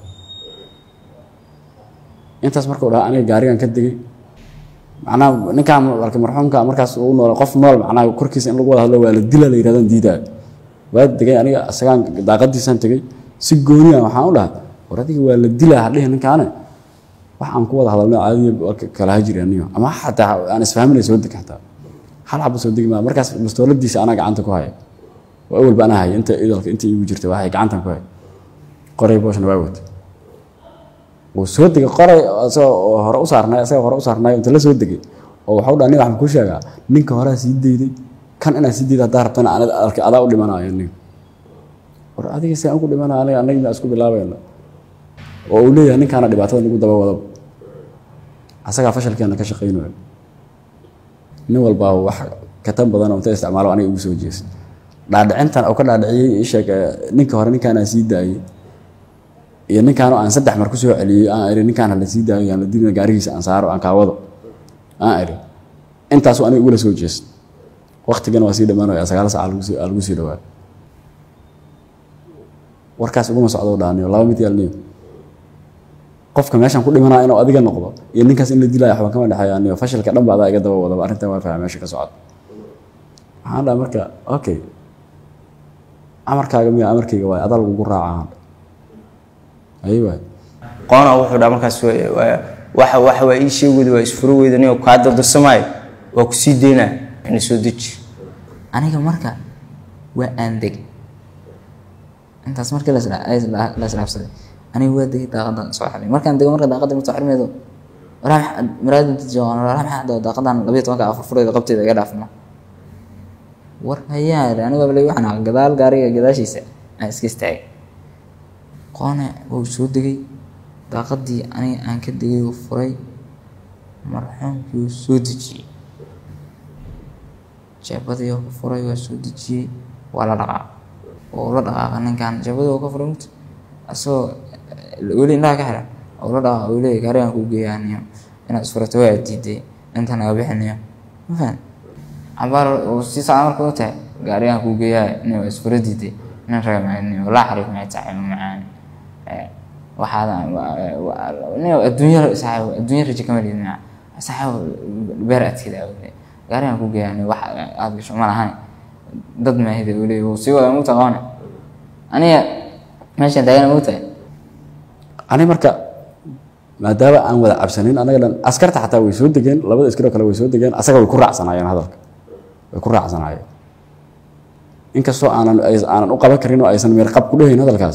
intaas markuu dhaha aniga gaarigan ka degay macnaha ninkaan marka marxuumka markaas uu nool qof nool macnaha korkiisa in lagu wada hadlo waa la dila la yidhahdaan diidaayo waa degay aniga isagaan daaqadiisaan tegay si gooni ah waxaan u dhahay war adiga waa la dilaa hadhihi ninkaane wax aan ku wada hadalno caadiya warka kala hajiri anigo ama xataa aan isfahminay soo deg xataa hal xaba soo degi maa markaas bastooladiisa anaa gacanta ku haya oo awalba anaa haya inta idalka inta iigu jirta waxay gacantan ku haya qoray booshna waa wata wuu soo degay qoray isagoo hore u saarnay isagoo hore u saarnay inta la soo degay oo waxau dhaha nin waxaan kuu sheegaa ninka horaa sii dayday kan inaan sii dayda haddaa rabtana anad alka adaa u dhimanayo nin war adiga si aan ugu dhimanayo aniga anagi baa isku bilaabayna oo uu leeyahay ninkaana dhibaatada nagu daba wadaba asagaa fashalkeena ka shaqaynayo nin walbaa wax katan badan oo inta isticmaalo aniga ugu soo jeesa dhaadhicintan oo ka dhaadhiciyey isheeg ninka hore ninkaanaa sii daayey iyo ninkaan aan saddex mar kusoo celiyey aan iri ninkaan hala sii daayo aan la dilina gaarigiisa aan saaro aan kaawado aan iri intaasu aniga ugula soo jeesta waktigana waa sii dhammaanaya sagaal sac aa lagu sii dhawaa warkaas uguma socdo dhaaniyo laba mid yaalniyo qofka meeshaan ku dhimanaa inuu adiga noqdo iyo ninkaas in la dilaya waxba kama dhexeeya aniyo fashilka dhan ba adaa iga daba wadaba arrintan waa fahma meesha ka socda waxaan dhaha marka okay amarkaaga miya amarkayga waay adaa lagugu raacaa ayi waay qoona wuxuu dhaa markaas waxa waxa waa ii sheegooda waa isfuro weyda nin kaa dardarsamaayo waa ku sii daynaa ina soo deji aniga marka waa aan deg intaas markii la islaabsaday aniga waa degay daaqadan soo xiray markaan dego marka daaqada mid soo xirmaydo walaa maraadin joogan walaa maxaa dhao daaqadan labiyo tobanka afar fureeda qabteeda iga dhaafno war hayaa iri aniga bale waxaan aqaa gadaal gaariga gadaashiisa aan iska istaagay qoone wuu soo degay daaqadii aniga aan ka degay uu furay marxuumkii uu soo dejiyey jeebadii oo ka furay waa soo dejiyey waa la dhaqaaqay oo la dhaqaaqa ninkan jeebadii oo ka furay mugta asagoo weli indhaha ka xiran oo la dhaqaaqa uu leeyahy gaarigan kuu geeyaaniyo inaad isfurato waa diiday intan aga bixinayo ma fahan cabaar uu sii socda marka u tahay gaarigan kuu geeyahay nin waa isfura diiday nin raga macani walaa xariif maxay tahay macaan waxaad nin adduunya saaxiib adduunya rajo kama liid maca saaxiib beer adkeeda awle gaarigan kuu geeyahay wax aad gasho ma lahan dad maahida uu leeyahy wuu sii wada mugta qoone aniga meeshan taagana mugtahay ani marka maadaama aan wada cabsanin anaga dhan askarta xataa way soo degeen labada askaroo kale way soo degeen asaga way ku raacsanaayeen hadalka way ku raacsanaayeen inkastoo aanan aanan u qaban karin oo aysan meerqab ku dhehayn hadalkaas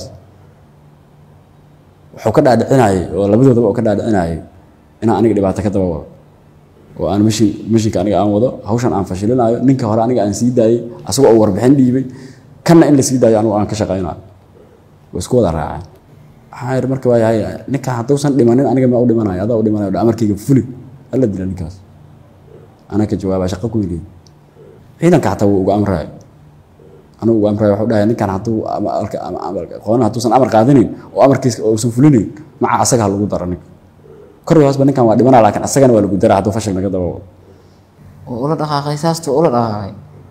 wuxuu ka dhaadhicinayay oo labadoodaba uu ka dhaadhicinayay inaan aniga dhibaato ka daba wado oo aan mashin mashinka aniga aan wado hawshan aan fashilinayo ninka hore aniga aan sii daayey asagoo uu warbixin dhiibay kanna in la sii daayo anigu aan ka shaqaynayo way isku wada raaceen waxaan yidhi marka waayahay ninka hadduusan dhimanin aniga ma u dhimanayo adaa u dhimanayo amarkayga fuli hala dila ninkaas anaa ka jawaabaa shaqo ku yidhi ciidanka xataa wuu uga amrayo anigu uga amrayo wuxuu dhahay ninkan hadduu qoona hadduusan amar qaadanayn oo amarkiisa uusan fulinayn maca asaga ha lagu daro ninka kor iyo hoosba ninkan waa dhimanaa laakiin asagana waa lagu dara hadduu fashil naga daba wado oo ula dhaqaaqay saastuu ula dhaqaaqay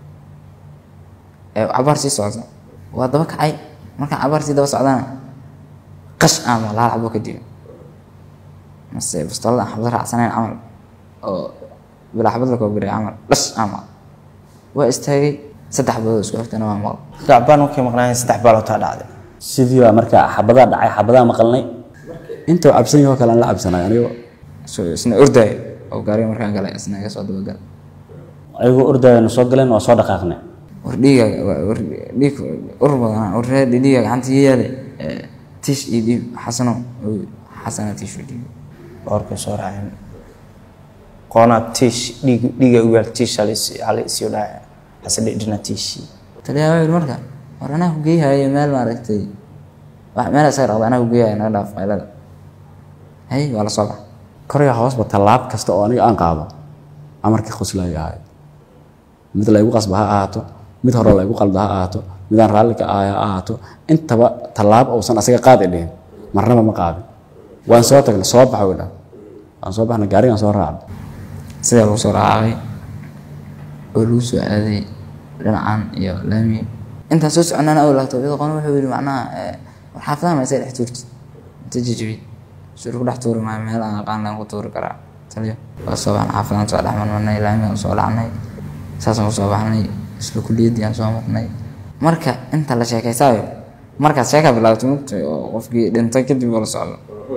ee cabaar sii socda waa daba kacay markaan cabaar sii daba socdana qash ama laal xabo ka diba mase bastoolada aan xabad raacsanayn camal oo bilaa xabad la koobiray camal dhash ama waa istaagay saddex badood isku xigtana waa maqal gacbaan markay maqnaayeen saddex baalootaa dhacday sidii baa marka xabadaa dhacay xabadaa maqalnay intuu cabsan yahoo kale aan la cabsanay anigo so isna ordaay oo gaariga markaan galay isna iga soo dabagal ayagoo ordayana soo galeen waa soo dhaqaaqnay war dhiigaaga war dhiig ur badanaa war reer dhiiga gacanta iyo yaale tiish iyo dhiib xasano xasana tiish iyo dhiib boorkay soo raaceen qoonaa tiish dhiig dhiiga u yaal tiish hala isiyo dhacay hase dhidhina tiishii taliyaa waa yidhi marka war anaa ku geeyahayo meel maaragtay wax meel isaga dhaqda anaa ku geeyahayo naga dhaaf qaylada hay waa la soo baxa korya hoosba tallaab kasta oo aniga aan qaado amarkii qoslaya ahay mid laygu qasba ha ahaato mid hore laygu qalda ha ahaato midaan raalli ka ahay ha ahaato intaba tallaabo uusan asaga qaadi dhihin marnaba ma qaadin waan soo tagnay soo baxa way dhaha waan soo baxnay gaarigaan soo raacnay sidaa lagu soo raacay oo lagu soo aaday dhinacan iyo laami intaan soo soconana oo laagto iyadoo qona wuxuu yidhi macnaha eh, war xaafadaha ma isa dhex tuurtid inta jijibid sur ku dhex tuuri maayo meel aan aqaan laan ku tuuri karaa taliyo waa soo baxnay xaafadaan soo dhex marmarnay laamigaan soo dhacnay saasaan kusoo baxnay isla kuliyaddii aan soo marnay marka inta la sheekaysaayo markaas sheekaa bilaabtay mugtay oo qofkii dhintay kadib oo la socdo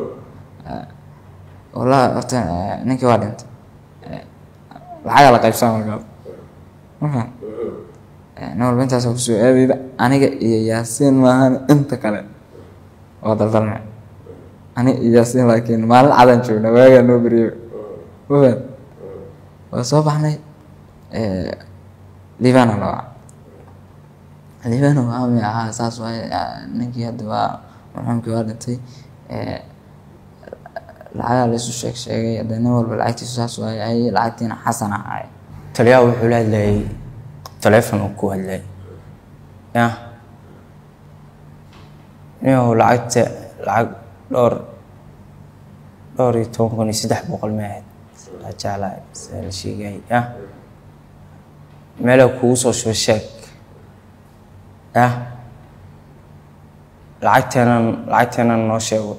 wallahi horta eh, ninkii waa dhintay Eh, lacagaa la qaybsaa markaas markaan nin walba intaasoo kusoo aadayda aniga iyo yaasiin maahan inta kale waa daldalme aniga iyo yaasiin laakiin maalin cadaan joogna waagaa noo beriyo mafahad waa soo baxnay liibana la waca liibana waa mi ahaa saas waaye ah, ninkii hadda waa marxuumkii waa dhintay Eh, lacagaa laysu sheeg sheegay hadda nin walba lacagtiisu saas waaye ay lacagtiina xasan ahaay taliyaha wuxuu la hadlayay taleefon uu ku hadlayay ya inuu lacagta lacag dhowr dhowr iyo toban kun iyo saddex boqol ma ahayd la jeclaa sida la sheegay ya meela kugu soo shuba sheeg ya lacagteenan lacagteenan noo sheego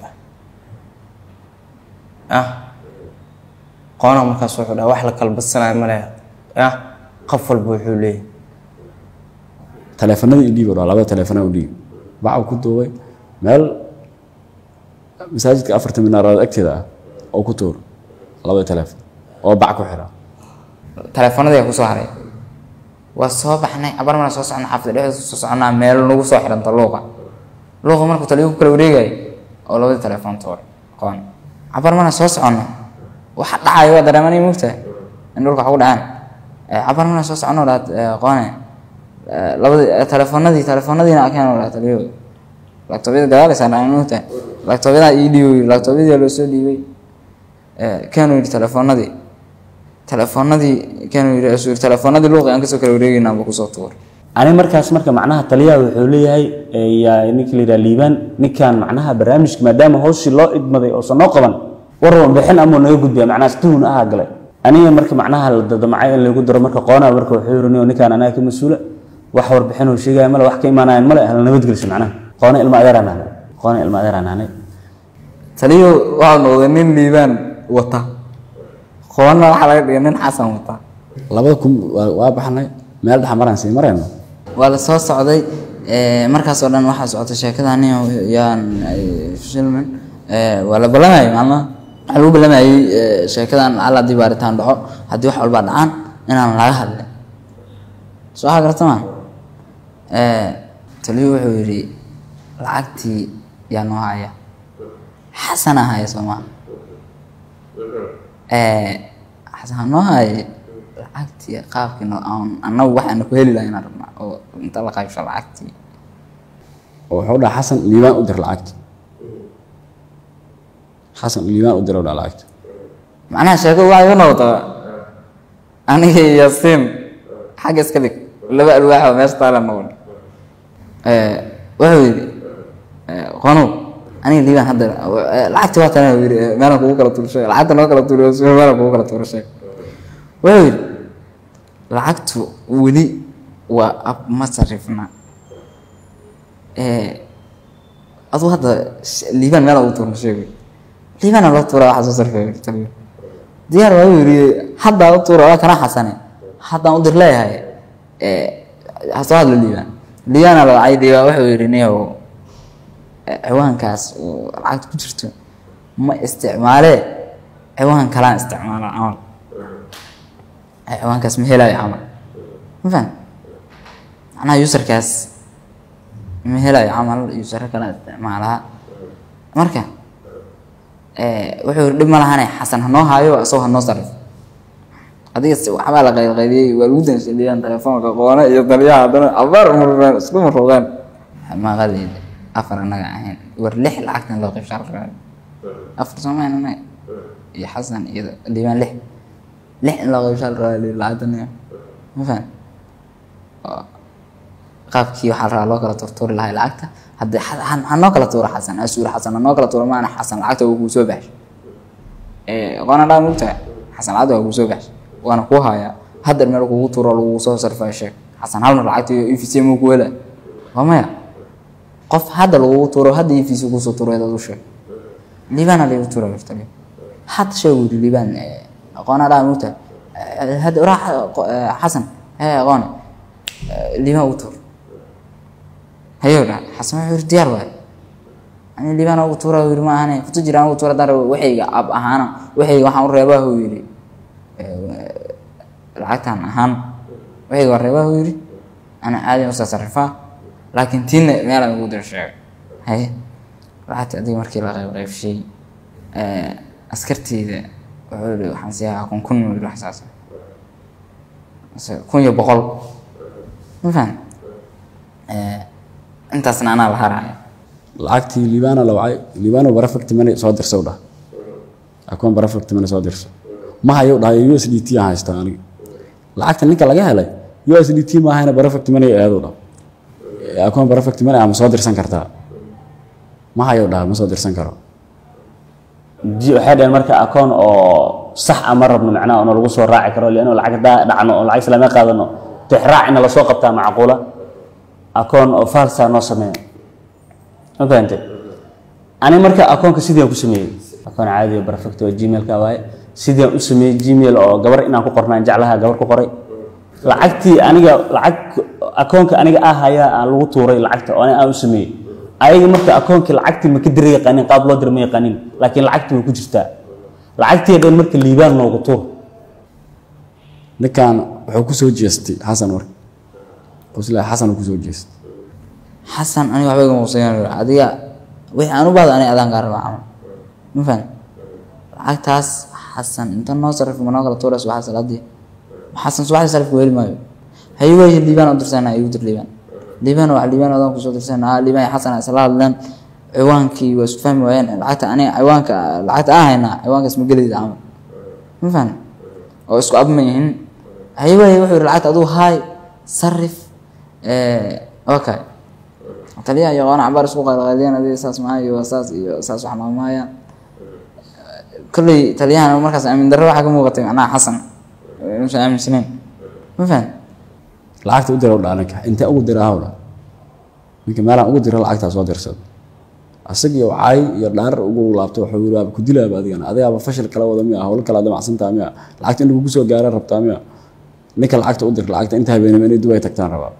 ya qoona markaas wuxuu dhaha wax la kala badsanayo ma leha ya qof walba wuxuu leeyahy taleefanada i dhiib oo dhaa labada taleefana u dhiib baca ku duubay meel masaajidka afarta minaarood agteeda ah oo ku tuur labada taleefon oo bac ku xira taleefanadii kusoo haray waa soo baxnay abar mana soo socnay xaafada dhexdeeda kusoo soconaa meel nagu soo xiranta luuqa luuqa markuu taliyo ku kala wareegayay oo labadii taleefon tuuray qoon cabar mana soo soconno waxa dhacayo waa dareemanay mugtahay in dhulka wax ku dhacaan Eh, cabar mana soo soconno dhaat qoone Eh, labadii eh, taleefanadii taleefanadiina akeen dhaha taliyo laagtoobyada gadaalaysaa dhacan mugtahay laagtoobyadaa ii dhiibay laagtoobyadii loo soo dhiibay kaanu yidhi taleefanadii taleefanadii kaanu yidhi asuu yidhi taleefanadii luuqi aan kasoo kala wareegaynaa buu kusoo tuuray ani markaas marka macnaha taliyaha wuxuu leeyahay eh, yaa ninka la yidhaha liibaan ninkan macnaha barnaamijka maadaama hawshii loo idmaday oosan noo qaban war warbixin amuu naga gudbiya macnaha tuhun ahaa galay aniga marka macnaha la dadamacay in lagu daro marka qoonaa marka wuxuu yiri "Nin ninkan anaga ka mas-uula wax warbixin uu sheegaya male wax ka imaanayan male hala nabadgeliso macnaha qoona ilma adeeraan nahnay qoona ilma adeeraan nahnay taliyo waxaa noqday nin liibaan wata qoonna waxaa laga dhigay nin xasan wata labada kun waa waa baxnay meel dhexa maraan sii marayno waa la soo socday eh, markaasoo dhan waxaa socotay sheekadani yaan eh, shilman eh, waa la balamayay maalmaha waxaa lagu balamayay eh, sheekadan lacala haddii baaritaan dhaco haddii wax walbaa dhacaan inaan laga hadlin soo waxaa garata maa taliyo wuxuu yidhi lacagtii yaa noo haya xasana haya soo maa xasan noo haya lacagtii qaabkii noo aan annagu waxaana ku heli lahayn aan rabnaa oo inta la qaybsho lacagtii oo wuxuu dhaha xasan liibaan u dir lacagta xasan liibaan u dir u dhaha lacagta macnaha sheekadu waxay ku noqotaa aniga iyo yaasiin xagga iska dhig laba alwaax oo meesha taala noqon wuxuu yidhi qonow aniga liibaan hadda eh, lacagtii waa tana yidhi eh, meelaan kugu kala tuurshay lacagta noo kala tuuriyo si meelaan kugu kala tuurshay wuxuu yidhi lacagtu weli waa ab ma sarifna aduu hadda sh- liibaan meela ugu tuurna sheegay liibaana loo tuura waxaa soo sarfay taliyo diyaar waa uu yidhi haddaa u tuura waa kana xasane haddaan u dir leeyahay ha soo hadlo liibaan liibaana la wacay liibaan wuxuu yidhi niyow eh, ciwaankaas oo lacagta ku jirto ma isticmaalee ciwaan kalaan isticmaala camal Eh, ciwaankaas ma helayo camal ma faham macnaha userkaas ma helayo camal usero kala isticmaalaa marka eh, wuxuu yidhi dhib ma lahane xasan hanoo haayo isagoo hanoo sarif adiga si waxbaa la qaydqaydiyey waa lagu danshadiyaan telefoonka qoone iyo taliyaha haddana abaar murmeen isku murroogeen maqalid afar annaga ahayn war lix lacagtan loo qaybshaa la rabaa afar soomaan annaga iyo xasan iyo liibaan lix lix in loo qaybshaa la rabaa lacagtan ma faham qaabkii waxaa la rabaa loo kala turtuuri lahay lacagta hadda ha- ha- hanoo kala tuuro xasan asuur xasan hanoo kala tuuro maana xasan lacagta waa kuu soo baxshay qoona dhaa mugtahay xasan lacagta waa kuu soo baxshay waana kuu hayaa hadda meel kugu tuuro lagu soo sarfaa sheeg xasan hal mar lacagta iyo efc muu ku hela waa maya qof hadda lagugu tuuro hadda efc kusoo tuuro dad u sheeg liibana lagu tuura jirta hadda sheeg wuri liibaan qoona dhaa mugtahay hadda waraa xasan hee aqoone liibaan ugu tuur hayo dha xasan wuxuu yiri diyaar waay ani liibaan ugu tuura yiri ma ahane futu jiraan ugu tuura dar waxayga ab ahaana waxayga waxaan u reebaa uu yiri lacagtan ahaan waxayga waa reebaa uu yiri ana caadi u sarifaa laakiin tiina meelaan ugu dir sheegay haye lacagta adiga markii la qayb qaybshay askarteyda wuxuu yiri waxaan siiyaa kun kun yiri wax saas kun iyo boqol ma fahan intaasna anaa la haraya lacagtii liibana la wacay liibano barafacti money soo dirsa u dhah akoon barafacti money soo dirso ma hayo dhahay u s d t aan haystaa aniga lacagta ninka laga helay u s d t ma ahayna barafacti money eedu dhah akoon barafacti money ama soo dirsan kartaa ma hayo dhahay ma soo dirsan karo ji- waxay dhaheen marka akoon oo sax ah ma rabno macnaha ono lagu soo raaci karo lianno lacag hadaa dhacno oo lacag islaamia qaadano tixraac ina lasoo qabtaa macquula akoon oo falsa noo sameeya ma fahante ani marka akoonka sidii aan ku sameeyey akoon caadi oo perfect oo gmailka waaye sidii aan u sameeyey gmail oo gabar inaan ku qornaan jeclaha gabar ku qoray lacagtii aniga lacag akoonka aniga ah ayaa aan lagu tuuray lacagta oo ani aan u sameeyey ayaga marka akoonkii lacagtii ma ka diri yaqaanin qaab loo dira ma yaqaanin laakiin lacagtii way ku jirtaa lacagtii dhan marka liibaan noogu tuur ninkan wuxuu ku soo jeestay xasan marka qosla xasan uu ku soo jeestay xasan aniga waxba igama quseeyaan adiga wixii aan u baahdo aniga adaan kaa rabaa camal ma fahan lacagtaas xasan inta noo sarif ma noo kala tuurays waxaa salaadii xasan subaxdii sarifka weli maayo haye waayo liibaan u dirsanaa igu dir liibaan liibaan waa liibaan adaan kusoo dirsanaa liibaan iyo xasan isla hadleen ciwaankii waa isku fahmi waayeen lacagta aniga ciwaanka lacagta aan haynaa ciwaankaas ma gelayda camal ma fahan oo isku abma yihiin haye waayo wuxuu yidhi lacagta aduu haay sarif okay taliyaha iyo qoona cabaar isku qalqaliyeen adiga saas maaha iyo saas iyo saas wax maamaayaan kolley taliyahana markaas aamin darro waxaa ka muuqatay macnaha xasan inuusan aaminsanayn ma fahan lacagta u dira u dhaa ninka intee ugu dira haw dha ninka meelaan ugu dira lacagtaa soo dirsado asagiyo caay iyo dhaarar ugu laabto wuxuu yiri waaba ku dilaaba adigana adigaaba fashil kala wada miya howlo kala damacsantaa miya lacagta in lagugu soo gaara rabtaa miya ninka lacagta u dir lacagta inta habeenimo inay dubay tagtaan rabaa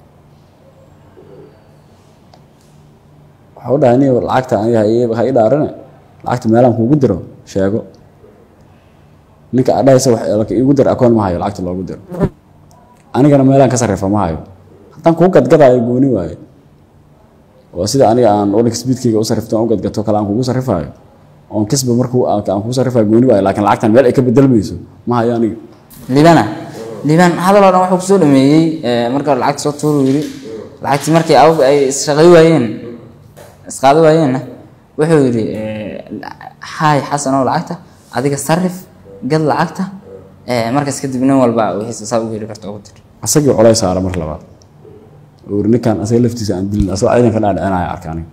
waxau dhahay nin lacagta aniga ha ii dhaarane lacagta meelaan kuugu diro sheego ninka adhahaysa wax iigu dir akoon ma hayo lacagta loogu diro anigana meelaan ka sarrifa ma hayo haddaan kuu gadgadaayo gooni waaye oo sida aniga aan wadanka speedkayga u sarrifto aan u gadgato kale aan kugu sarrifaayo oon kisba markuu aan kugu sarrifaayo gooni waayo laakiin lacagtan meel ay ka bedelmayso ma hayo aniga liibana liibaan hadal oo dhan wuxuu kusoo dhameeyey marka hore lacagta soo tuuru yiri lacagtii markii awg ay isshaqay waayeen isqaado waayeenna wuxuu yidhi haay xasanow lacagta adiga sarif gad lacagta markaas kadib nin walba wixiisa saa ugu heli karta ugu dir asagii colays saara mar labaad oo yiri ninkan asaga laftiisa aan dilin asagoo ciidanka dhaadhicinaya arka aniga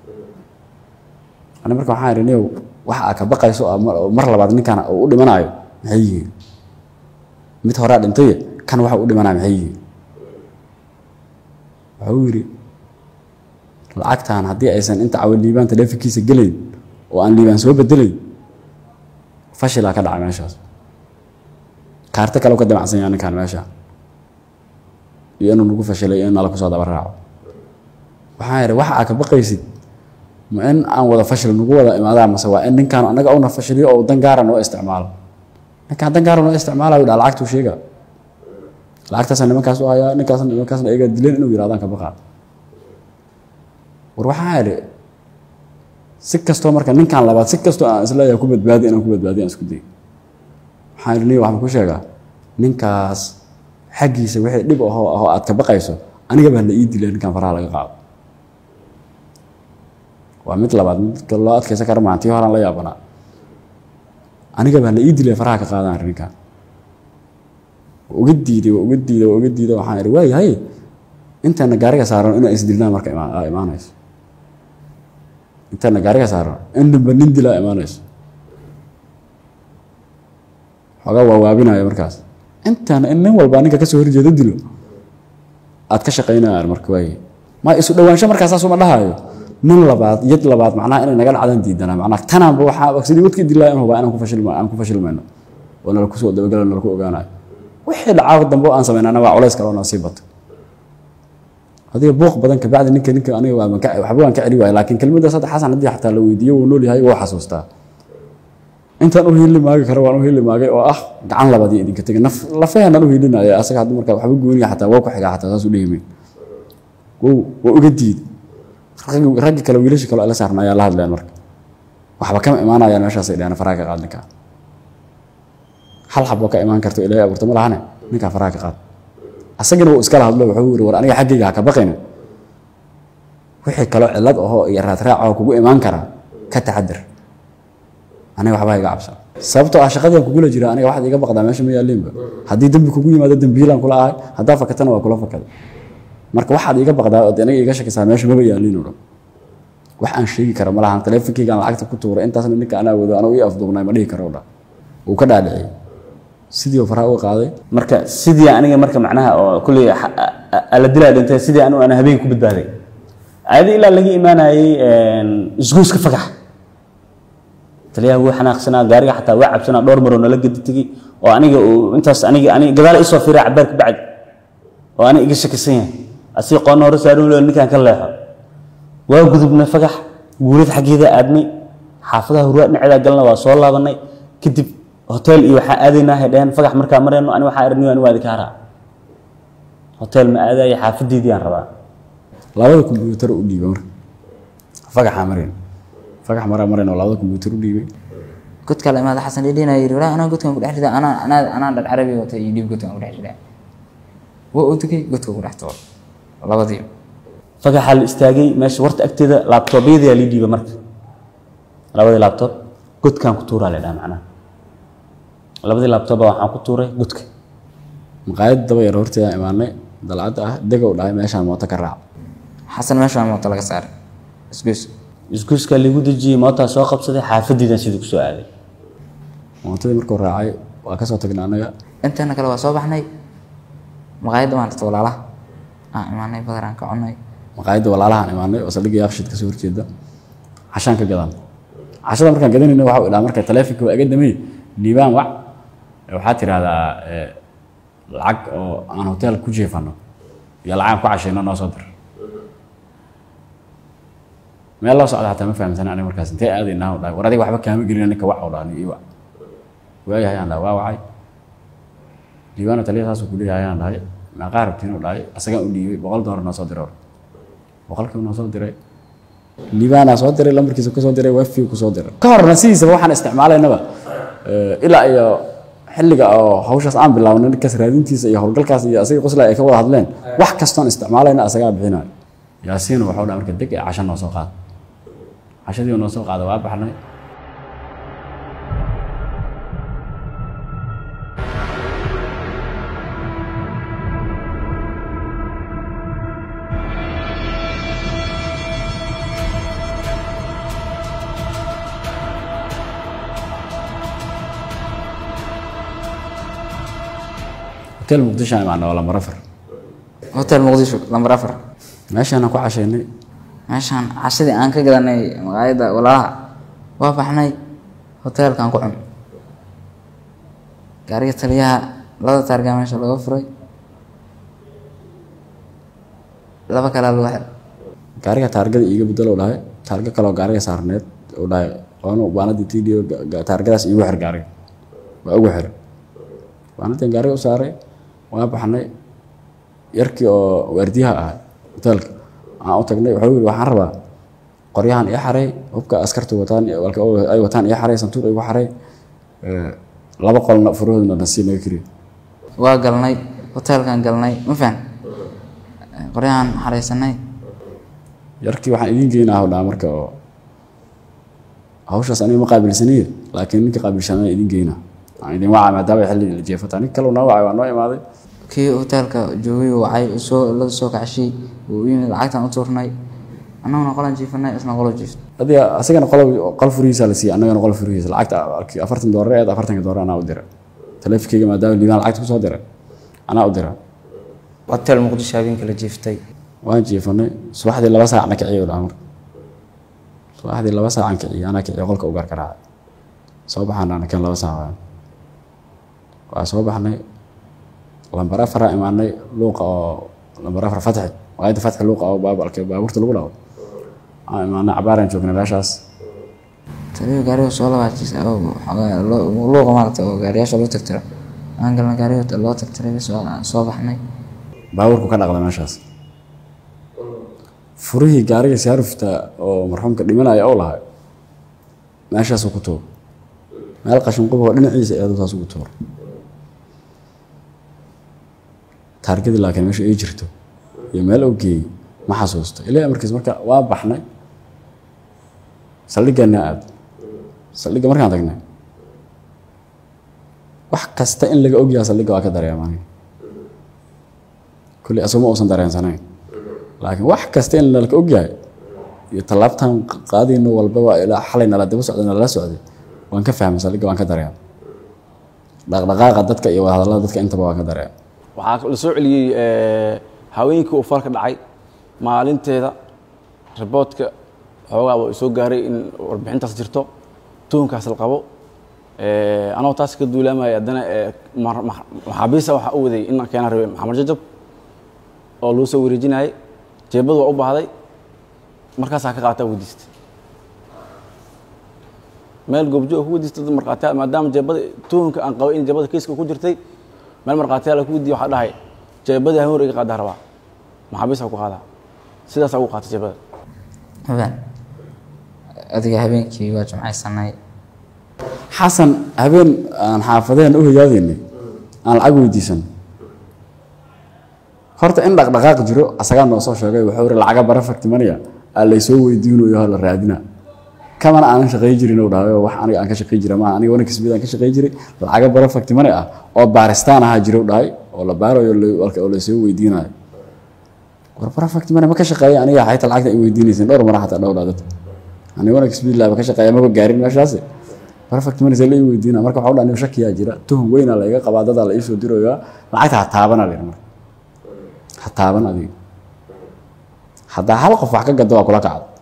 ani marka waxaan idhi niyow waxa aa ka baqayso oo mar- oo mar labaad ninkan uu u dhimanayo maxay yihiin mid horaa dhintaye kan waxa u dhimanaya maxay yihiin wuxuu yidhi lacagtan haddii aysan inta cawa liibaan taleefankiisa gelayn oo aan liibaan soo bedelayn fashilaa ka dhacay meeshaas kaarto kale u ka damacsan yahay ninkan meesha iyo inuu nagu fashilay iyo in nala kusoo daba raaco waxaan idhi waxa aa ka baqaysid ma in aan wada fashil nagu wada imaadaa mase waa in ninkaan annaga una fashiliyo oo dan gaara noo isticmaalo ninkaan dan gaara noo isticmaalayo dhaa lacagtuu sheega lacagtaasa nimankaas u hayaa ninkaasna nimankaasna iyagaa dileen inuu yidhahdaan ka baqaa war waxaan idhi si kastoo marka ninkaan labaad si kastoo aan isleeyahay ku badbaadi inaan ku badbaadiyo aan isku day waxaan idhi niyo waxaan ku sheegaa ninkaas xaggiisa wixii dhib ahoo ahoo aad ka baqayso aniga baa la ii dilay ninkaan faraha laga qaado waa mid labaad mid loo adkaysan kara maahan tii horaan la yaabanaa aniga baa la ii dilay faraha ka qaadaan arrin ninkaan waa uga diiday waa uga diiday waa uga diiday waxaan idhi waayahay intaana gaariga saaran inaan isdilnaa marka ima- aa imaanayso intaana gaariga saaran inaba nin dilaa imaanayso xoogaa waa waabinaya markaas intaana in nin walbaa ninka kasoo horjeeda dilo aad ka shaqaynayaan marka waaye ma isu dhawaansho markaas saasuma dhahayo nin labaad yad labaad macnaha inay naga dhacdaan diidanaa macnaha tanaanba waxaa sidii wadkii dilaa in hubaa inaan ku fashilma aan ku fashilmayno oo nala kusoo dabagalo nala ku ogaanayo wixii dhacaa dambe oo aan samaynana waa culays kale oo noo sii bato adiga buuq badan kabacdi ninka ninka aniga waa ka waxba waan ka celi waaya laakiin kelmaddaas hadda xasan haddii xataa la weydiiyo wuu nool yahay wuu xasuustaa intaan u hiili maagi karo waan u hiili maagay oo ah gacan labaad iyo idinka tegay naf lafaheenaan u hiilinaya asaga hadda marka waxba gooniya xataa waa ku xigaa xataa saas u dhehimeyn wow waa uga diiday raggi raggi kale wiilasha kale oo ila saarna ayaa la hadleen marka waxba kama imaanayaan meeshaasay dhaheen faraha ka qaad ninkaa hal xab oo ka imaan karto ilaahay abuurta ma lahane ninkaa faraha ka qaad asagana wuu iskala hadlo wuxuu yiri war aniga xaggayga ha ka baqaynin wixii kaloo cillad ahoo iyo raadraac oo kugu imaan kara ka taxadir aniga waxba iga cabsan sababtoo ah shaqadiian kugula jira aniga waxaad iga baqdaa meesha ma yaalliinba haddii dembi kugu yimaado dembiilaan kula ahay haddaa fakatana waa kula fakada marka waxaad iga baqdaa ood aniga iga shakisaa meesha maba yaalliin oo dhan wax aan sheegi kara ma lahan taleefonkeygaan lacagta ku tuuray intaasna ninka anaa wado anuu ii afduubnay ma dhihi karo dha wuu ka dhaadhiciyey sidii faraha uga qaaday marka sidii aniga marka macnaha oo kulley ala dilaa dhintay sidii anu aan habeenka ku badbaaday ayada ilaa laga imaanayey isgoyska fagax taliyaha wuu xanaaqsanaa gaariga xataa waa cabsanaa dhowr maroo nala gedi tegey oo aniga uu intaas aniga aniga gadaal isoo fiiray cabaar ka bacdi oo aniga iga shakisan yahay asii qoonna hore saaran weliba ninkaan ka leexo waa gudubnay fagax guulad xaggeeda aadnay xaafadaha hurwaa dhinaceeda galna waa soo laabanay kadib hotel iyo waxaa aadaynaa hay dhaheen fagax markaa marayno ani waxaa aragniyo ani waa idinka haraa hotel ma aadaya xaafadeydii aan rabaa labada kombyuutar u dhiibay marka fagaxaa marayn fagax maraa marayn oo labada kombyuutar u dhiibay godka la imaada xasan dhidhina yidhi walaa anaa godkan ku dhex rida anaa anaa anaa dhar carabi wata iyo dhiib godkan ku dhex rida waa u tegay godka ku dhex toor labadii fagaxaa la istaagay meesha warta agteeda laabtoobyadayaa lii dhiibay marka labadii laabtoob godkaan ku tuuraa la dhaha macnaha labadii laabtooba waxaan ku tuuray godka maqaayad daba yar horteedaan imaanay dalcadda ah degow dhahay meeshaan mooto ka raac xasan meeshaan mooto laga saaray isgoys isgoyskaa liigu dejiyey mootaa soo qabsaday xaafadiidan sidii kusoo aaday mootadii markuu raacay waa kasoo tagnay annaga inteena kale waa soo baxnay maqaayadda waan rata walaalaha aan imaanay badar aan ka cunay maqaayadda walaalahaan imaanay oo saldhigga yaaqshid kasoo horjeeda cashaan ka gadan cashada markaan gadanayna waxa uu dhaha marka taleefonka waa iga damey liibaan wac waxaad tidhahdaa lacag oo aan hotel ku jeefano iyo lacag aan ku cashayno noo soo dir meel loo socda xataa ma fahamsana aniga markaas intee aadaynaa dhahay war adiga waxba kaama gelina ninka wac oo dhaha ii wac waayahay aan dhahay waa wacay liibaano taliya saasuu ku leeyahay aan dhahay meeqaa rabtiin uu dhahay asagaan u dhiibay boqol doolar noo soo diray boqolkiiba noo soo diray liibaanaa soo diray lambarkiisa kusoo diray wifi kusoo diray ka horna sidiisaba waxaan isticmaalaynaba ilaa iyo xilliga oo hawshaas aan bilaabnay ninkaas raadintiisa iyo howlgalkaas iyo asaga qosla ay ka wada hadleen wax kastoon isticmaalayna asagaa bixinayo yaasiin waxau dhaha marka deg ee casho noo soo qaada cashadii noo soo qaada waa baxnay hotel muqdisho aan imaanay oo lambar afar hotel muqdisho lambar afar meeshaanaan ku cashaynay meeshaan cashadii aan ka gadanay maqaayadda walaalaha waa baxnay hoteelkaan ku cun gaariga taliyaha laba taargaa meesha laga furay laba kalaa lagu xir gaariga taargada iiga bedelo dhahay taarga kaleoo gaariga saarneed oo dhahay waanu baanadii tidio taargadaas iigu xir gaariga waa ugu xir baanadii gaariga u saaray waa baxnay yarkii oo waardiyaha ahay hoteelka aan u tagnay wuxuu yidhi waxaan rabaa qoryahan ii xaray hubka askartu wataan ay wataan ii xaray santuuq igu xaray laba qolna furahoodna nasiib naga kiriyo waa galnay hoteelkaan galnay ma fahan qoryahan xaraysanay yarkii waxaan idiin geynaa dhaa marka oo hawshaas aniga ma qaabilsaniye laakiin ninka qaabilshanaa idiin geynaa aan idin wacaa maadaama xilli la jeefata nin kale noo wacay waa noo imaaday kii hoteelka joogay uu wacay uu soo la soo kacshay uu u yimid lacagtaan u tuurnay annaguna qolan jiifanay isna qolo jiiftay adiga asagana qol qol furihiisa la siiyey annagana qol furihiisa lacagta afartan doolar eed afartanka doolar anaa u dira taleefankeyga maadaama liibaan lacagta kusoo dira anaa u dira hotel muqdisho habeenkii la jiiftay waan jiifanay subaxdii laba saacna kiciyo dhaha marka subaxdii laba saacan kiciyo anaa kiciyo qolka u gaarka raacay soo baxana anaken laba saac waan waa soo baxnay lambar afaraa imaanay luuqa oo lambar afar fatxi maqaayadda fatxi luuqa oo baabalka baabuurta lagu dhawo aan imaanay cabaaraan joognay meeshaas taliyo gaariga soo labaajis luuqa maaragta oo gaariyaasha loo tagtiro aan galna gaariga loo tagtiray bis waa soo baxnay baabuurku ka dhaqda meeshaas furihii gaariga saarufta oo marxuumka dhimanaya oo lahay meeshaasuu ku tuur meel qashin quboo dhinaciisa eedu saas ugu tuur taargadii laakiin meesha ay jirto iyo meel oo geeyey ma xasuusto ilaa markiis marka waa baxnay saldhiggaana aad saldhigga markaan tagnay wax kasta in laga ogyaha saldhigga waa ka dareemaan kulli asuma uusan dareensanayn laakiin wax kasta in nalka ogyahay iyo tallaabtan qaadayno walbaba ilaa xalay nala daba socday nalala socday waan ka fahmay saldhigga waan ka dareema dhaqdhaqaaqa dadka iyo wadahadallada dadka intaba waan ka dareema waxaa la soo celiyey haweenkii uu falka dhacay maalinteeda riboodka xoogaa waa soo gaaray in warbixintaas jirto tuunkaas la qabo anoo taas ka duulaamaya haddana maxaabiista waxaa u waday in keena rabay maxamed jajab oo lagu soo wareejinayay jeebadu waa u baahday markaasaa ka qaataa weydiistay meel goobjoog ku weydiistay dad markhaatiyaal maadaama jeebada tuunka aan qabay in jeebada kiiska ku jirtay meel markhaatiyaal ku weydiiya waxaa dhahay jeebadii haween iga qaadaa rabaa maxaabiista ku qaadaa sidaasaa ugu qaatay jeebada habeen adiga habeenkii waa jimcaysanay xasan habeen aan xaafadeen u hoyaadaynay aan lacag weydiisan horta in dhaqdhaqaaq jiro asagaa noo soo sheegay wuxuu iri lacaga bara fartimanaya aa laysoo weydiinayo la raadina kamana aanan shaqay jirin uu dhahay wax aniga aan ka shaqay jira maaha aniga wanag smid aan ka shaqay jiray lacaga bara fartimane ah oo baaristaan ahaa jiro dhahay oo la baarayo oo laysoo weydiinayo war bara fartimane ma ka shaqeeya aniga xayta lacagta ay weydiinaysin dhowr mara xataa dhowdhaa dad aniga wanag smid laaba ka shaqeeya maba gaarin meeshaasi bara fartimane see la ii weydiina marka waxaa dhaha aniga shakiyaa jira tuhum weynaa la iga qabaa dadaa la iisoo dirayaa lacagta ha taabana la marka ha taaban adiga haddaa hal qof wax ka gado waa kula kacdo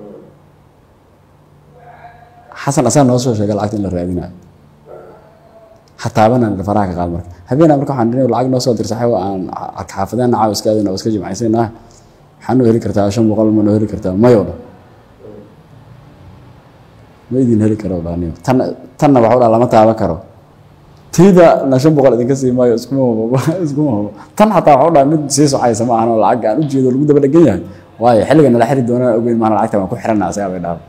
xasan asaa noo soo sheegay lacagta in la raadinayo ha taabanan faraha ka qaad marka habeenaa marka waxaan dhinay lacag noo soo dir saxiibo aan arka xaafadeenna caawa iska aadayna oo iska jimcaysayna waxaa noo heli kartaa shan boqol ma noo heli kartaa mayo dhan ma idin heli karo dhaniyo tan tanna waxu dhaa lama taaban karo tiida na shan boqol idinka sii maayo iskuma hubo iskuma hubo tan xataa waxu dhaa mid sii socaysa ma ahan oo lacag aan u jeedo lagu daba dhegan yahay waayo xilliga nala xiri doonaan ogeyn maana lacagta waan ku xirana asagaa bay dhaaba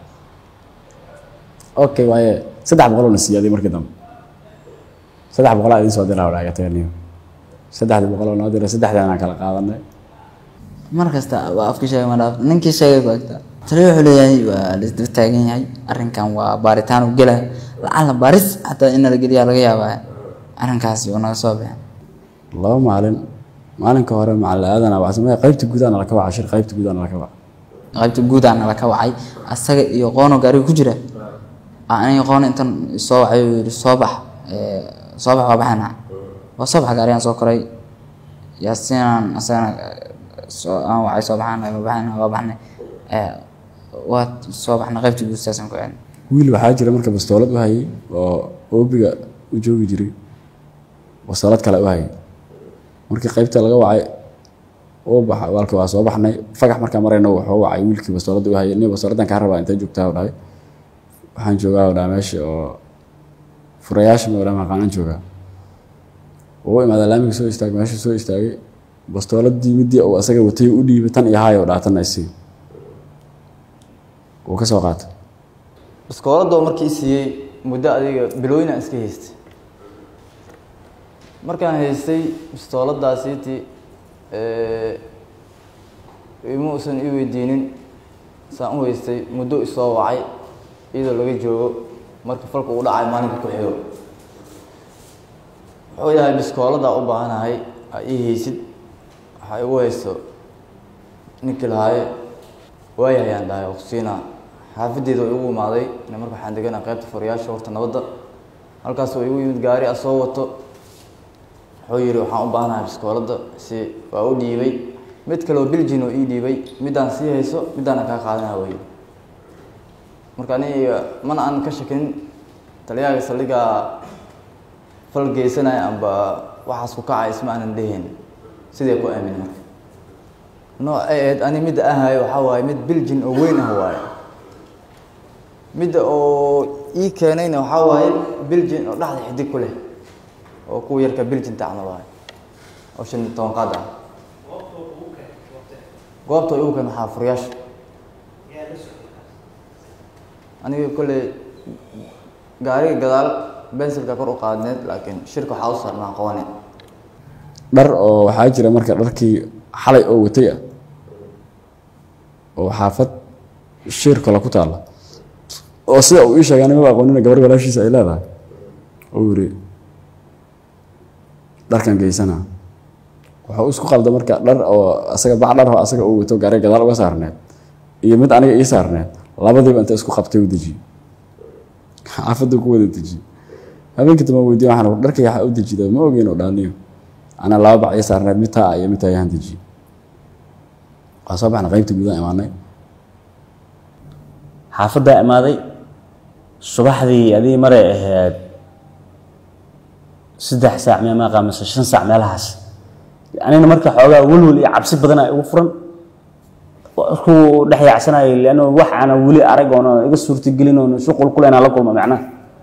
okay waaye saddex boqol oo na siiyaaday markii dambe saddex boqolaa idin soo diraa dhaagataniyo saddexdii boqol oo noo diray saddexdaan aan kala qaadanay mar kasta waa afka sheegay ma dhaaf ninkii sheegay ku agtaa taliya wuxuu leeyahay waa laisdaba taagan yahay arrinkan waa baaritaan u gelaya lacala baaris xataa in la geliyaa laga yaabaa arrinkaasi uu naga soo baxay laba maalin maalinka hore macalin aadan abacsamee qaybta guudaa nala ka waca shir qaybta guudaa nala ka waca qaybta guudaa nala ka wacay asaga iyo qoono gaariga ku jira aniga qoon intan soo wacay uu yidhi soo bax soo bax waa baxayna waa soo baxa gaarigaan soo koray yaasiinaan asagana soo aan wacay soo baxaana waa baxayna waa baxnay waa soo baxnay qaybta guud saasaan ku celin wiil waxaa jira marka bastoolad u hayay oo oobiga u joogi jiray bastoolad kale u hayay markii qaybta laga wacay uu baxa waalkii waa soo baxnay fagax markaa marayna wuxuu wacay wiilkii bastooladda u hayay nin bastooladan kaa rabaa intay joogtaa u dhahay waxaan joogaa u dhaha meesha oo furayaasha mawlaa maqaanan joogaa uu imaada laamiga soo istaagay meesha soo istaagay bastooladii midii uu asaga watay u dhiibay tan iyo haayo dhaatanna isii wuu ka soo qaatay baskooladoo markii siiyey muddo adiga bilooyinaan iska haystay markaan haystay bastooladaasiiti ima uusan ii weydiinin saan u haystay muddo isoo wacay iyadoo laga joogo marka falka uu dhacay maalinka ku xigo wuxuu yahay biskooladaa u baahanahay aa ii haysid waxaa igu haysto ninkii lahaaye waayahayaan dhahay oqsiina xaafadeeda oo igu imaaday ina marka waxaan deganaa qaybta furayaasha horta nabadda halkaas oo igu yimid gaari a soo wato wuxuu yidhi waxaan u baahanahay biskooladda si waa u dhiibay mid kale oo biljin oo ii dhiibay middaan sii hayso middaana kaa qaadanaa wey marka aniga mana aan ka shakin taliyaha saldhigaa fal geysanaya amba waxaas ku kacay isma aanan dhehayn sidee ku aamin marka nooc ay ahayd ani midda ahayo waxaa waaye mid biljin oo weyn ah waaye midda oo ii keenayna waxaa waaye biljin oo dhexda xidig ku leh oo kuwa yarka biljin tacna waaye oo shan iyo toban qaad ah goobta igu keen waxaa furayaasha aniga kolley gaariga gadaal bensilka kor u qaadneed laakiin shirka waxaa u saarnaa qawane dhar oo waxaa jira marka dharkii xalay oo watay ah oo xaafad shir kale ku taalla oo sida uu ii sheegay anigaba aqoonina gabar walaashiisa ay leedahay oo yiri dharkan geysana wuxuu isku qalda marka dhar oo asaga bac dhar oo asaga uu wato gaariga gadaal uga saarneed iyo mid aniga ii saarneed labadiiba inta isku qabtay u dejiyey xaafadda ku wada dejiyey habeenkii dambe weydiye waxaan ur dharkay waxaa u dejida ma ogeyn oo dhaaniyo ana laba bac ii saarneed mid taa iyo mid taa ayaan dejiyey waa soo baxna qaybta gudaha imaanay xaafaddaa imaaday subaxdii adii maray ahayd saddex saac meemaaqa mise shan saac meelahaas anina marka xoogaa welwel iyo cabsi badana igu furan markuu dhex yaacsanayo leanno wax aana weli arag oona iga suurtagelin oona isu qulqulaynaa la kulma macnaha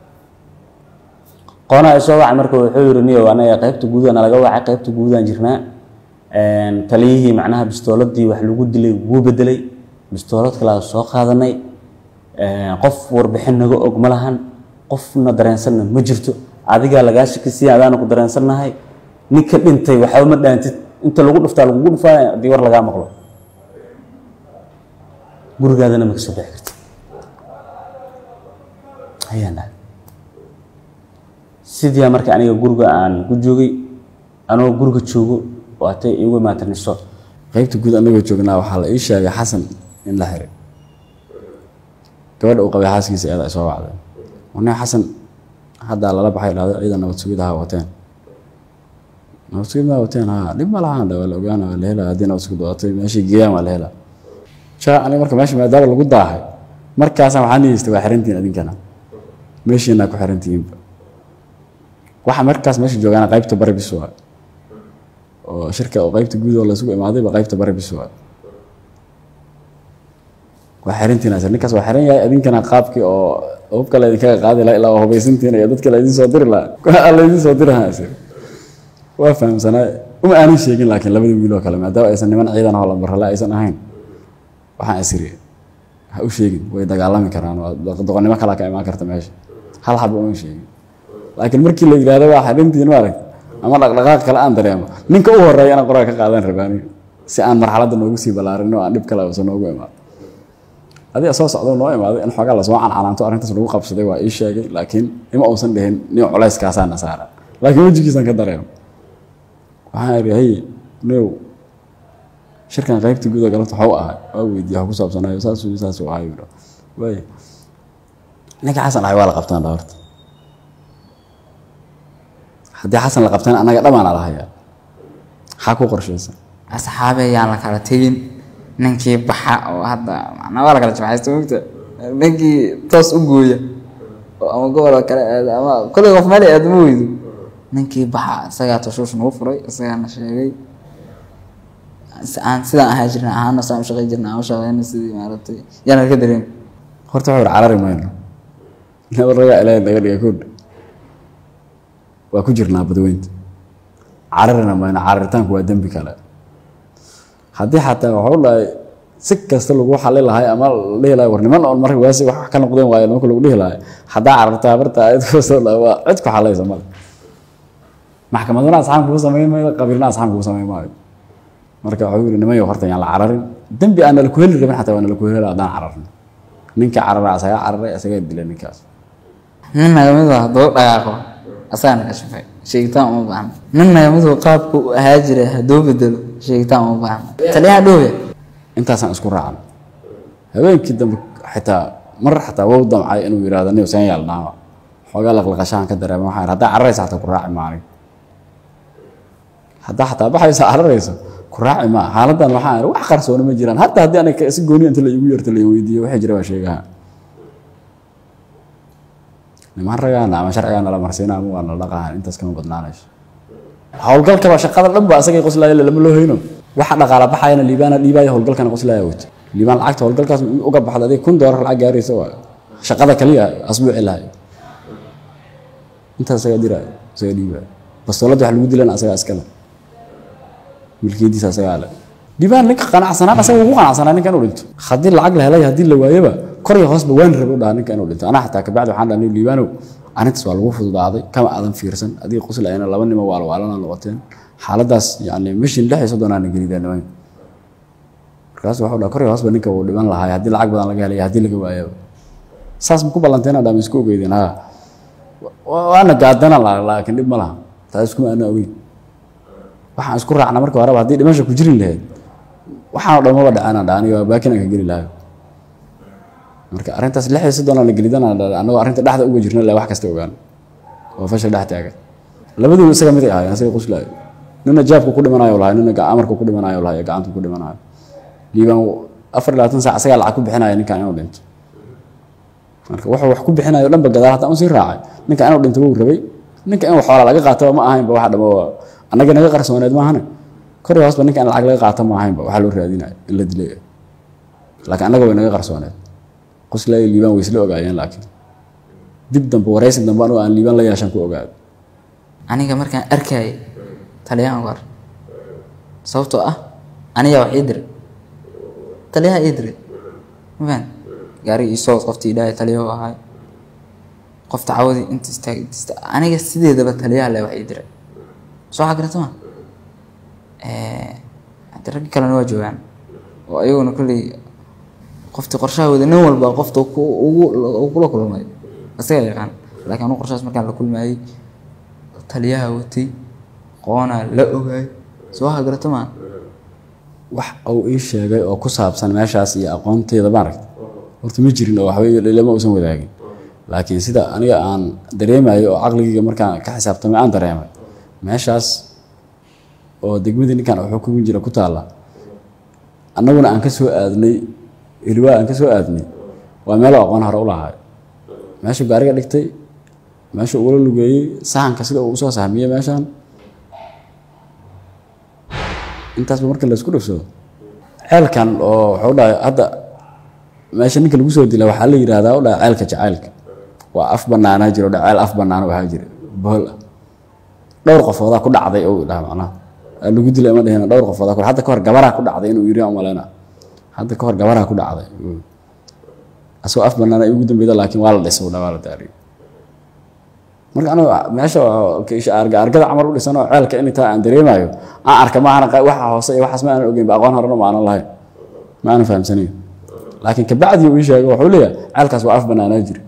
qoona ay soo wacay marka wuxuu yiri niyo anaga qaybta guudaha nalaga wacay qaybta guudahan jirnaa taliyihii macnaha bistooladii wax lagu dilay wuu bedelay bistoolad kalaa soo qaadanay qof warbixin naga og ma lahan qofna dareensanna ma jirto adigaa lagaa shakisiya adaana ku dareensannahay ninka dhintay waxba ma dhaantid inta lagu dhuftaa lagugu dhufaa haddii war lagaa maqlo gurigaadana ma kasoo bixi karti ayaan dhahay sidiia marka aniga guriga aan ku joogay anoo guriga joogo waatay igu imaataniso qaybta guud anagoo joognaa waxaa la ii sheegay xasan in la xiray gabadha uu qabay xaaskiisa eeda ay soo wacday nin xasan haddaa lala baxay dhahday ciidan nabad sugid ahaa wateen nabad sugid maa wateen haa dhib ma lahaan waa la ogaana waa la helaa haddii nabad sugid watay meeshii geeyaan waa la helaa jaa aniga marka meesha maadaama lagu daahay markaasaan waxaa niyeystay waa xirantihin adinkana meeshiinaa ku xirantihiinba waxa markaas meesha joogaana qaybta bari bis waa oo shirka oo qaybta guud oo laysugu imaadayba qaybta bari bis waa waa xirantihiin asir ninkaas waa xiran yahay adinkana qaabkii oo hubka laydinkaga qaadi laha ilaa waa hubaysantihiin iyo dadka laydin soo diri lahaa laydin soo diri lahaa asir waa fahamsanaa uma aanan sheegin laakiin labada wiil oo kale maadaama aysan niman ciidan oo lambarale aysan ahayn waxaan isiri ha u sheegin way dagaalami karaan doqonnimo kalaa ka imaan karta meesha hal xaba uma sheegin laakiin markii la yidhahdo waa xarintiin maaragt ama dhaqdhaqaaq kale aan dareemo ninka u horeeya inaan qoraal ka qaadan rabaani si aan marxaladda noogu sii ballaarin oo aan dhib kale uusan noogu imaado adiga soo socdo noo imaaday in xoogaa lasoo cancanaanto arrintaas lagu qabsaday waa ii sheegay laakiin ima uusan dhihin nin culayskaasaana saara laakiin wejigiisaan ka dareemo waxaan idhi hey new shirkan qaybta guud oo galabta waxuu ahay waa weydiiya wax ku saabsanayo saasuu saasuu ahay yidho waay ninka xasan ahay waa la qabtaan dha horta haddii xasan la qabtana annaga dhamaana la hayaa maxaa ku qorshaysan asxaabe ayaan la kala tegin ninkii baxa oo hadda macnaa waa la kala jimcaysta mogta ninkii toos u gooya oo ama gobolka kale aada ama kolley qof meel aada ma weydo ninkii baxa isagaa tashuush nagu furay isagaana sheegay aan sidaan ahaa jirna ahaana saan u shaqay jirna aan u shaqeyna sidii maaragtay yaana ka dareem horta wuxuu ihi carari mayno nabad ragaa ilaahay naga dhiga koodh waa ku jirnaa badweynta cararina mayno cararitaanku waa dembi kale haddii xataa waxuu dhahay si kasta lagu xali lahay ama la dhihi lahay war niman oon marka waasi wax ka noqdeen waayo nimanka lagu dhihi lahay haddaa carartaa barta ayad kusoo dhahay waa cid ku xalaysa male maxkamaduna asxaab kugu samayn maayo qabiilna asxaab kugu samayn maayo marka wuxuu yidhi nimayo horta yaan la cararin dembi aan nala ku heli rabin xataa waa nala ku heli haddaan cararno ninka carara asagaa cararay asagaa dilay ninkaas nin naga mid ah hadduu dhaqaaqo asagaa naga shafay sheegitaan uma baahna nin nagamidu qaabku u ahaa jira hadduu bedelo sheegitaan uma baahna taliyaha dhowya intaasaan isku raacan habeenkii dambe xitaa mar xataa wau damcay inuu yidhahdo nin seen yaalnaa xoogaa laqlaqashahan ka dareema waxaan idhi haddaa cararaysa xataa ku raaci maanig haddaa xataa baxaysa cararaysa ku raaci maa xaaladan waxaan idhi wax qarsoona ma jiraan hataa haddii aniga si gooni inta la igu yarta la weydiiyo waxay jira baa sheegaha niman ragaana ama sharcigaana la marsiina ama waa nala dhaqahan intaas kama badnaanayso howlgalkaba shaqada dhan ba asagay qoslaaya lama loo hayno waxa dhaqaala baxayana liibaana dhiibaya howlgalkana qoslaaya wata liibaan lacagta howlgalkaas uga baxda adig kun doolar lacag gaaraysa waa shaqada kaliya asbuuci lahay intaas asagaa diraayo asagaa dhiibaya bastooladda wax lagu dilana asagaa iskale milkiyadiisa asagaa le liibaan ninka qanacsanaan asaga ugu qanacsanaa ninka inuu dhinto haddii lacag la helay haddii la waayaba kor iyo hoosba waan rabe u dhaha ninka inuu dhinto anaa xataa kabacdi waxaan dhahnay liibaanow arintaas waa lagu fududaaday kama aadan fiirsan adiga qoslayana laba nimo waalwaalana noqoteen xaaladaas yani mishin lix iyo soddonaana gelideen nimanka markaas waxuu dhaha kor iyo hoosba ninka wuu dhiman lahaa haddii lacag badan laga helay haddii laga waayaba saas ma ku ballanteena dhaama isku ogeydeen ha waana gaadana laakiin dhib ma laha taas iskuma aana ogeyn waxaan isku raacna marka horeba haddii dhimasha ku jirin lahayd waxaanoo dhan maba dhacana dha aniga baakin aan ka geli lahayo marka arrintaas lix iyo soddon la gelidana annagoo arrinta dhexda uga jirna le wax kasta ogaan oo fashil dhex taagan labaduba isaga mid ay ahaayeen isaga quslaayo nina jaabku ku dhimanayo lahay nina amarku ku dhimanayo lahay gacantu ku dhimanayo liibaan afar iyo labaatan saac isagaa lacag ku bixinaya ninkan inuu dhinto marka wuxuu wax ku bixinayo dhanba gadaal haddaan usii raacay ninka inuu dhinto wuu rabay ninka in xoola laga qaataba ma ahaynba waxa dhamo annaga naga qarsooneed maahane kor iyo hoosba ninka in lacag laga qaato ma ahaynba waxaa loo raadinaya in la dilay laakiin annaga way naga qarsooneed qoslaayo liibaan way isla ogaayeen laakiin dib dambe waraysi dambe anuu aan liibaan la yeeshan ku ogaado aniga markaan arkayay taliyahan war sababtoo ah aniga wax ii diray taliyaha ii diray mafaan gaari isoo qoftii idhahay taliyahu ahay qofta cawadii inta istaag inta istaag aniga sideedaba taliyaha le wax ii diray soo xagarata ma hadii raggi kalena waa joogaan oo ayaguna kolley qofti qorshaha wada nin walba qofta ugu kula kulmay isaga yaqaan laakiin anu qorshahaas markaan la kulmayay taliyaha watay qoonaa la ogaay soo hagarata maa wax uu ii sheegay oo ku saabsan meeshaas iyo aqoonteeda maaragta horta ma jirin oo waxba lama uusan wadaagin laakiin sida aniga aan dareemayo oo caqligayga markaan ka xisaabtamay aan dareemay meeshaas oo degmadii ninkan xukumin jira ku taalla annaguna aan ka soo aadnay ilwaa aan ka soo aadnay waa meeloo aqoon hore u lahaay meeshuu gaariga dhigtay meesha ugula lugeeyey sahanka sida uu usoo sahmiyey meeshaan intaasba marka laisku dhufsado ceelkan oo wuxuu dhahay hadda meesha ninka lagu soo dila waxaa la yidhahdaa u dhahay ceelka jacaylka waa af banaanaa jira dha ceel af banaan u ahaa jira bohol ah dhowr qofoodaa ku dhacday ou dhaha macnaha lagu dilay ma dhehina dhowr qofoodaa ku hadda kahor gabaraa ku dhacday inuu yiri umaleyna hadda kahor gabaraa ku dhacday asagoo af banaan ay ugu dambeyda laakiin waa la dhisay u dha waa la daariyo marka anigu meesha argada camar u dhisan oo ceelka in intaa aan dareemayo aan arka maahana waxa hoose iyo waxaas ma aanan ogeyn ba aqoon horena ma aanan lahayn ma aanan fahamsanayn laakiin kabacdii uu ii sheegay wuxuu leeyahay ceelkaas waa af banaanaa jiri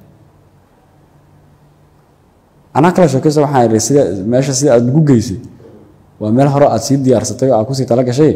anaa kala sheekaysa waxaan idhi sida meesha sida aad nagu geysay waa meel hore aad sii diyaarsatay oo aad kusii tala gashay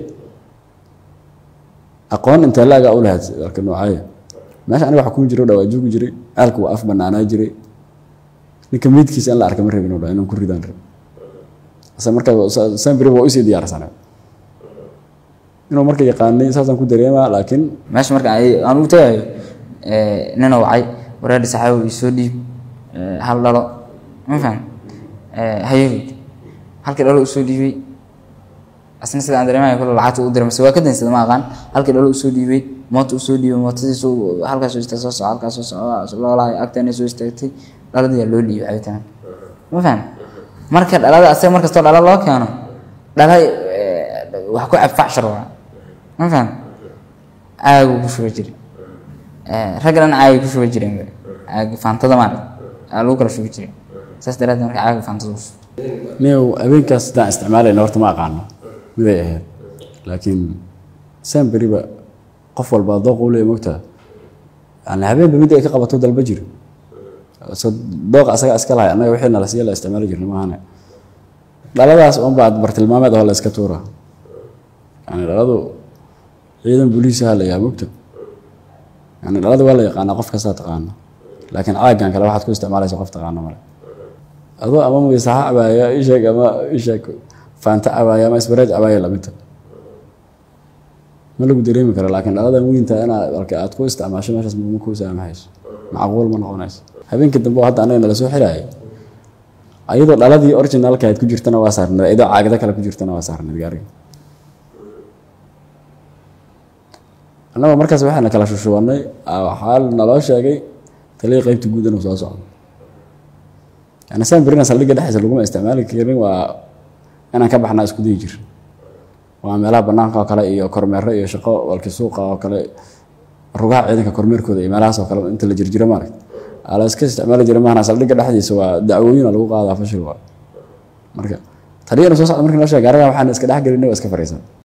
aqoon intee laagaa u lahayd arka noocaya meesha aniga waxa kuma jiro dhawaa joogi jiray ceelka waa af banaanaa jiray ninka meydkiisa in la arka ma rabin u dha inaan ku ridaan rab ase marka sambri waa usii diyaarsanay inuu marka yaqaanay saasaan ku dareemaa laakiin meesha marka aan ugu tagayo nina wacay wareerdhi saxaabi soo dhiib hal dhalo ma faham hayaweyd halkii dhalo usoo dhiibay asna sida aan dareemayo kule lacagta u diray mase waa ka dansada ma aqaan halkii dhalo usoo dhiibay moota usoo dhiibay mootadiisu halkaas soo istaag soo soco halkaas soo soco loolahay agteena soo istaagtay dhaladiyaa loo dhiibay cabitaan ma faham marka dhalada asaga markastoo dhala loo keeno dhala wax ku cabfacshar waa ma faham caagu ku shuba jiri ragga dhan caagi ku shuba jireen caagi faantada maarag aa lagu kala shubi jiray saas daraaddeed marka caaga faantada u shubo niyow habeenkaas sidaan isticmaalayna horta ma aqaano miday ahayd laakiin saan beriba qof walba dooq u leeya mogtaa yani habeenba mid ay ka qabato dalba jiro so dooq asaga iska lahay annaga wixii nala siiya la isticmaali jirna maahane dhaladaas unbaa bartilmaameed oo la iska tuura yani dhaladu ciidan booliisaha la yaha mogta yani dhalada waa la yaqaanaa qof kastaa taqaano laakiin caagan kale waxaad ku isticmaalaysa qof taqaano male adoo ama muysaxa cabaaya isheeg ama isheeg faanta cabaaya ama isbareej cabaaya lamidta ma lagu dareemi karo laakiin dhaladan weynta inaad alka aad ku isticmaasho meeshaas ma ku saamaxayso macquul ma noqonayso habeenkii dambe oo hadda anaga nala soo xiraayay ayadoo dhaladii originalka aad ku jirtana waa saarneed ayadoo caagada kale ku jirtana waa saarneed gaariga annagoo markaas waxaana kala shushubanay waxaa naloo sheegay taliya qeybta guud inuu soo socdo yani saan berina saldhigga dhexdiisa laguma isticmaali karin waa inaan ka baxnaa isku dayi jir waa meelaha banaanka oo kale iyo kormeero iyo shaqo walki suuqa oo kale rugaha ciidanka kormeerkooda iyo meelahaas oo kale inta la jirjiro maaragt ala iska isticmaali jira maahna saldhigga dhexdiisa waa dacwooyina lagu qaadaa fashil waa marka taliyana soo socda markii noo sheegay gaarigan waxaan iska dhex gelinay waa iska fariisan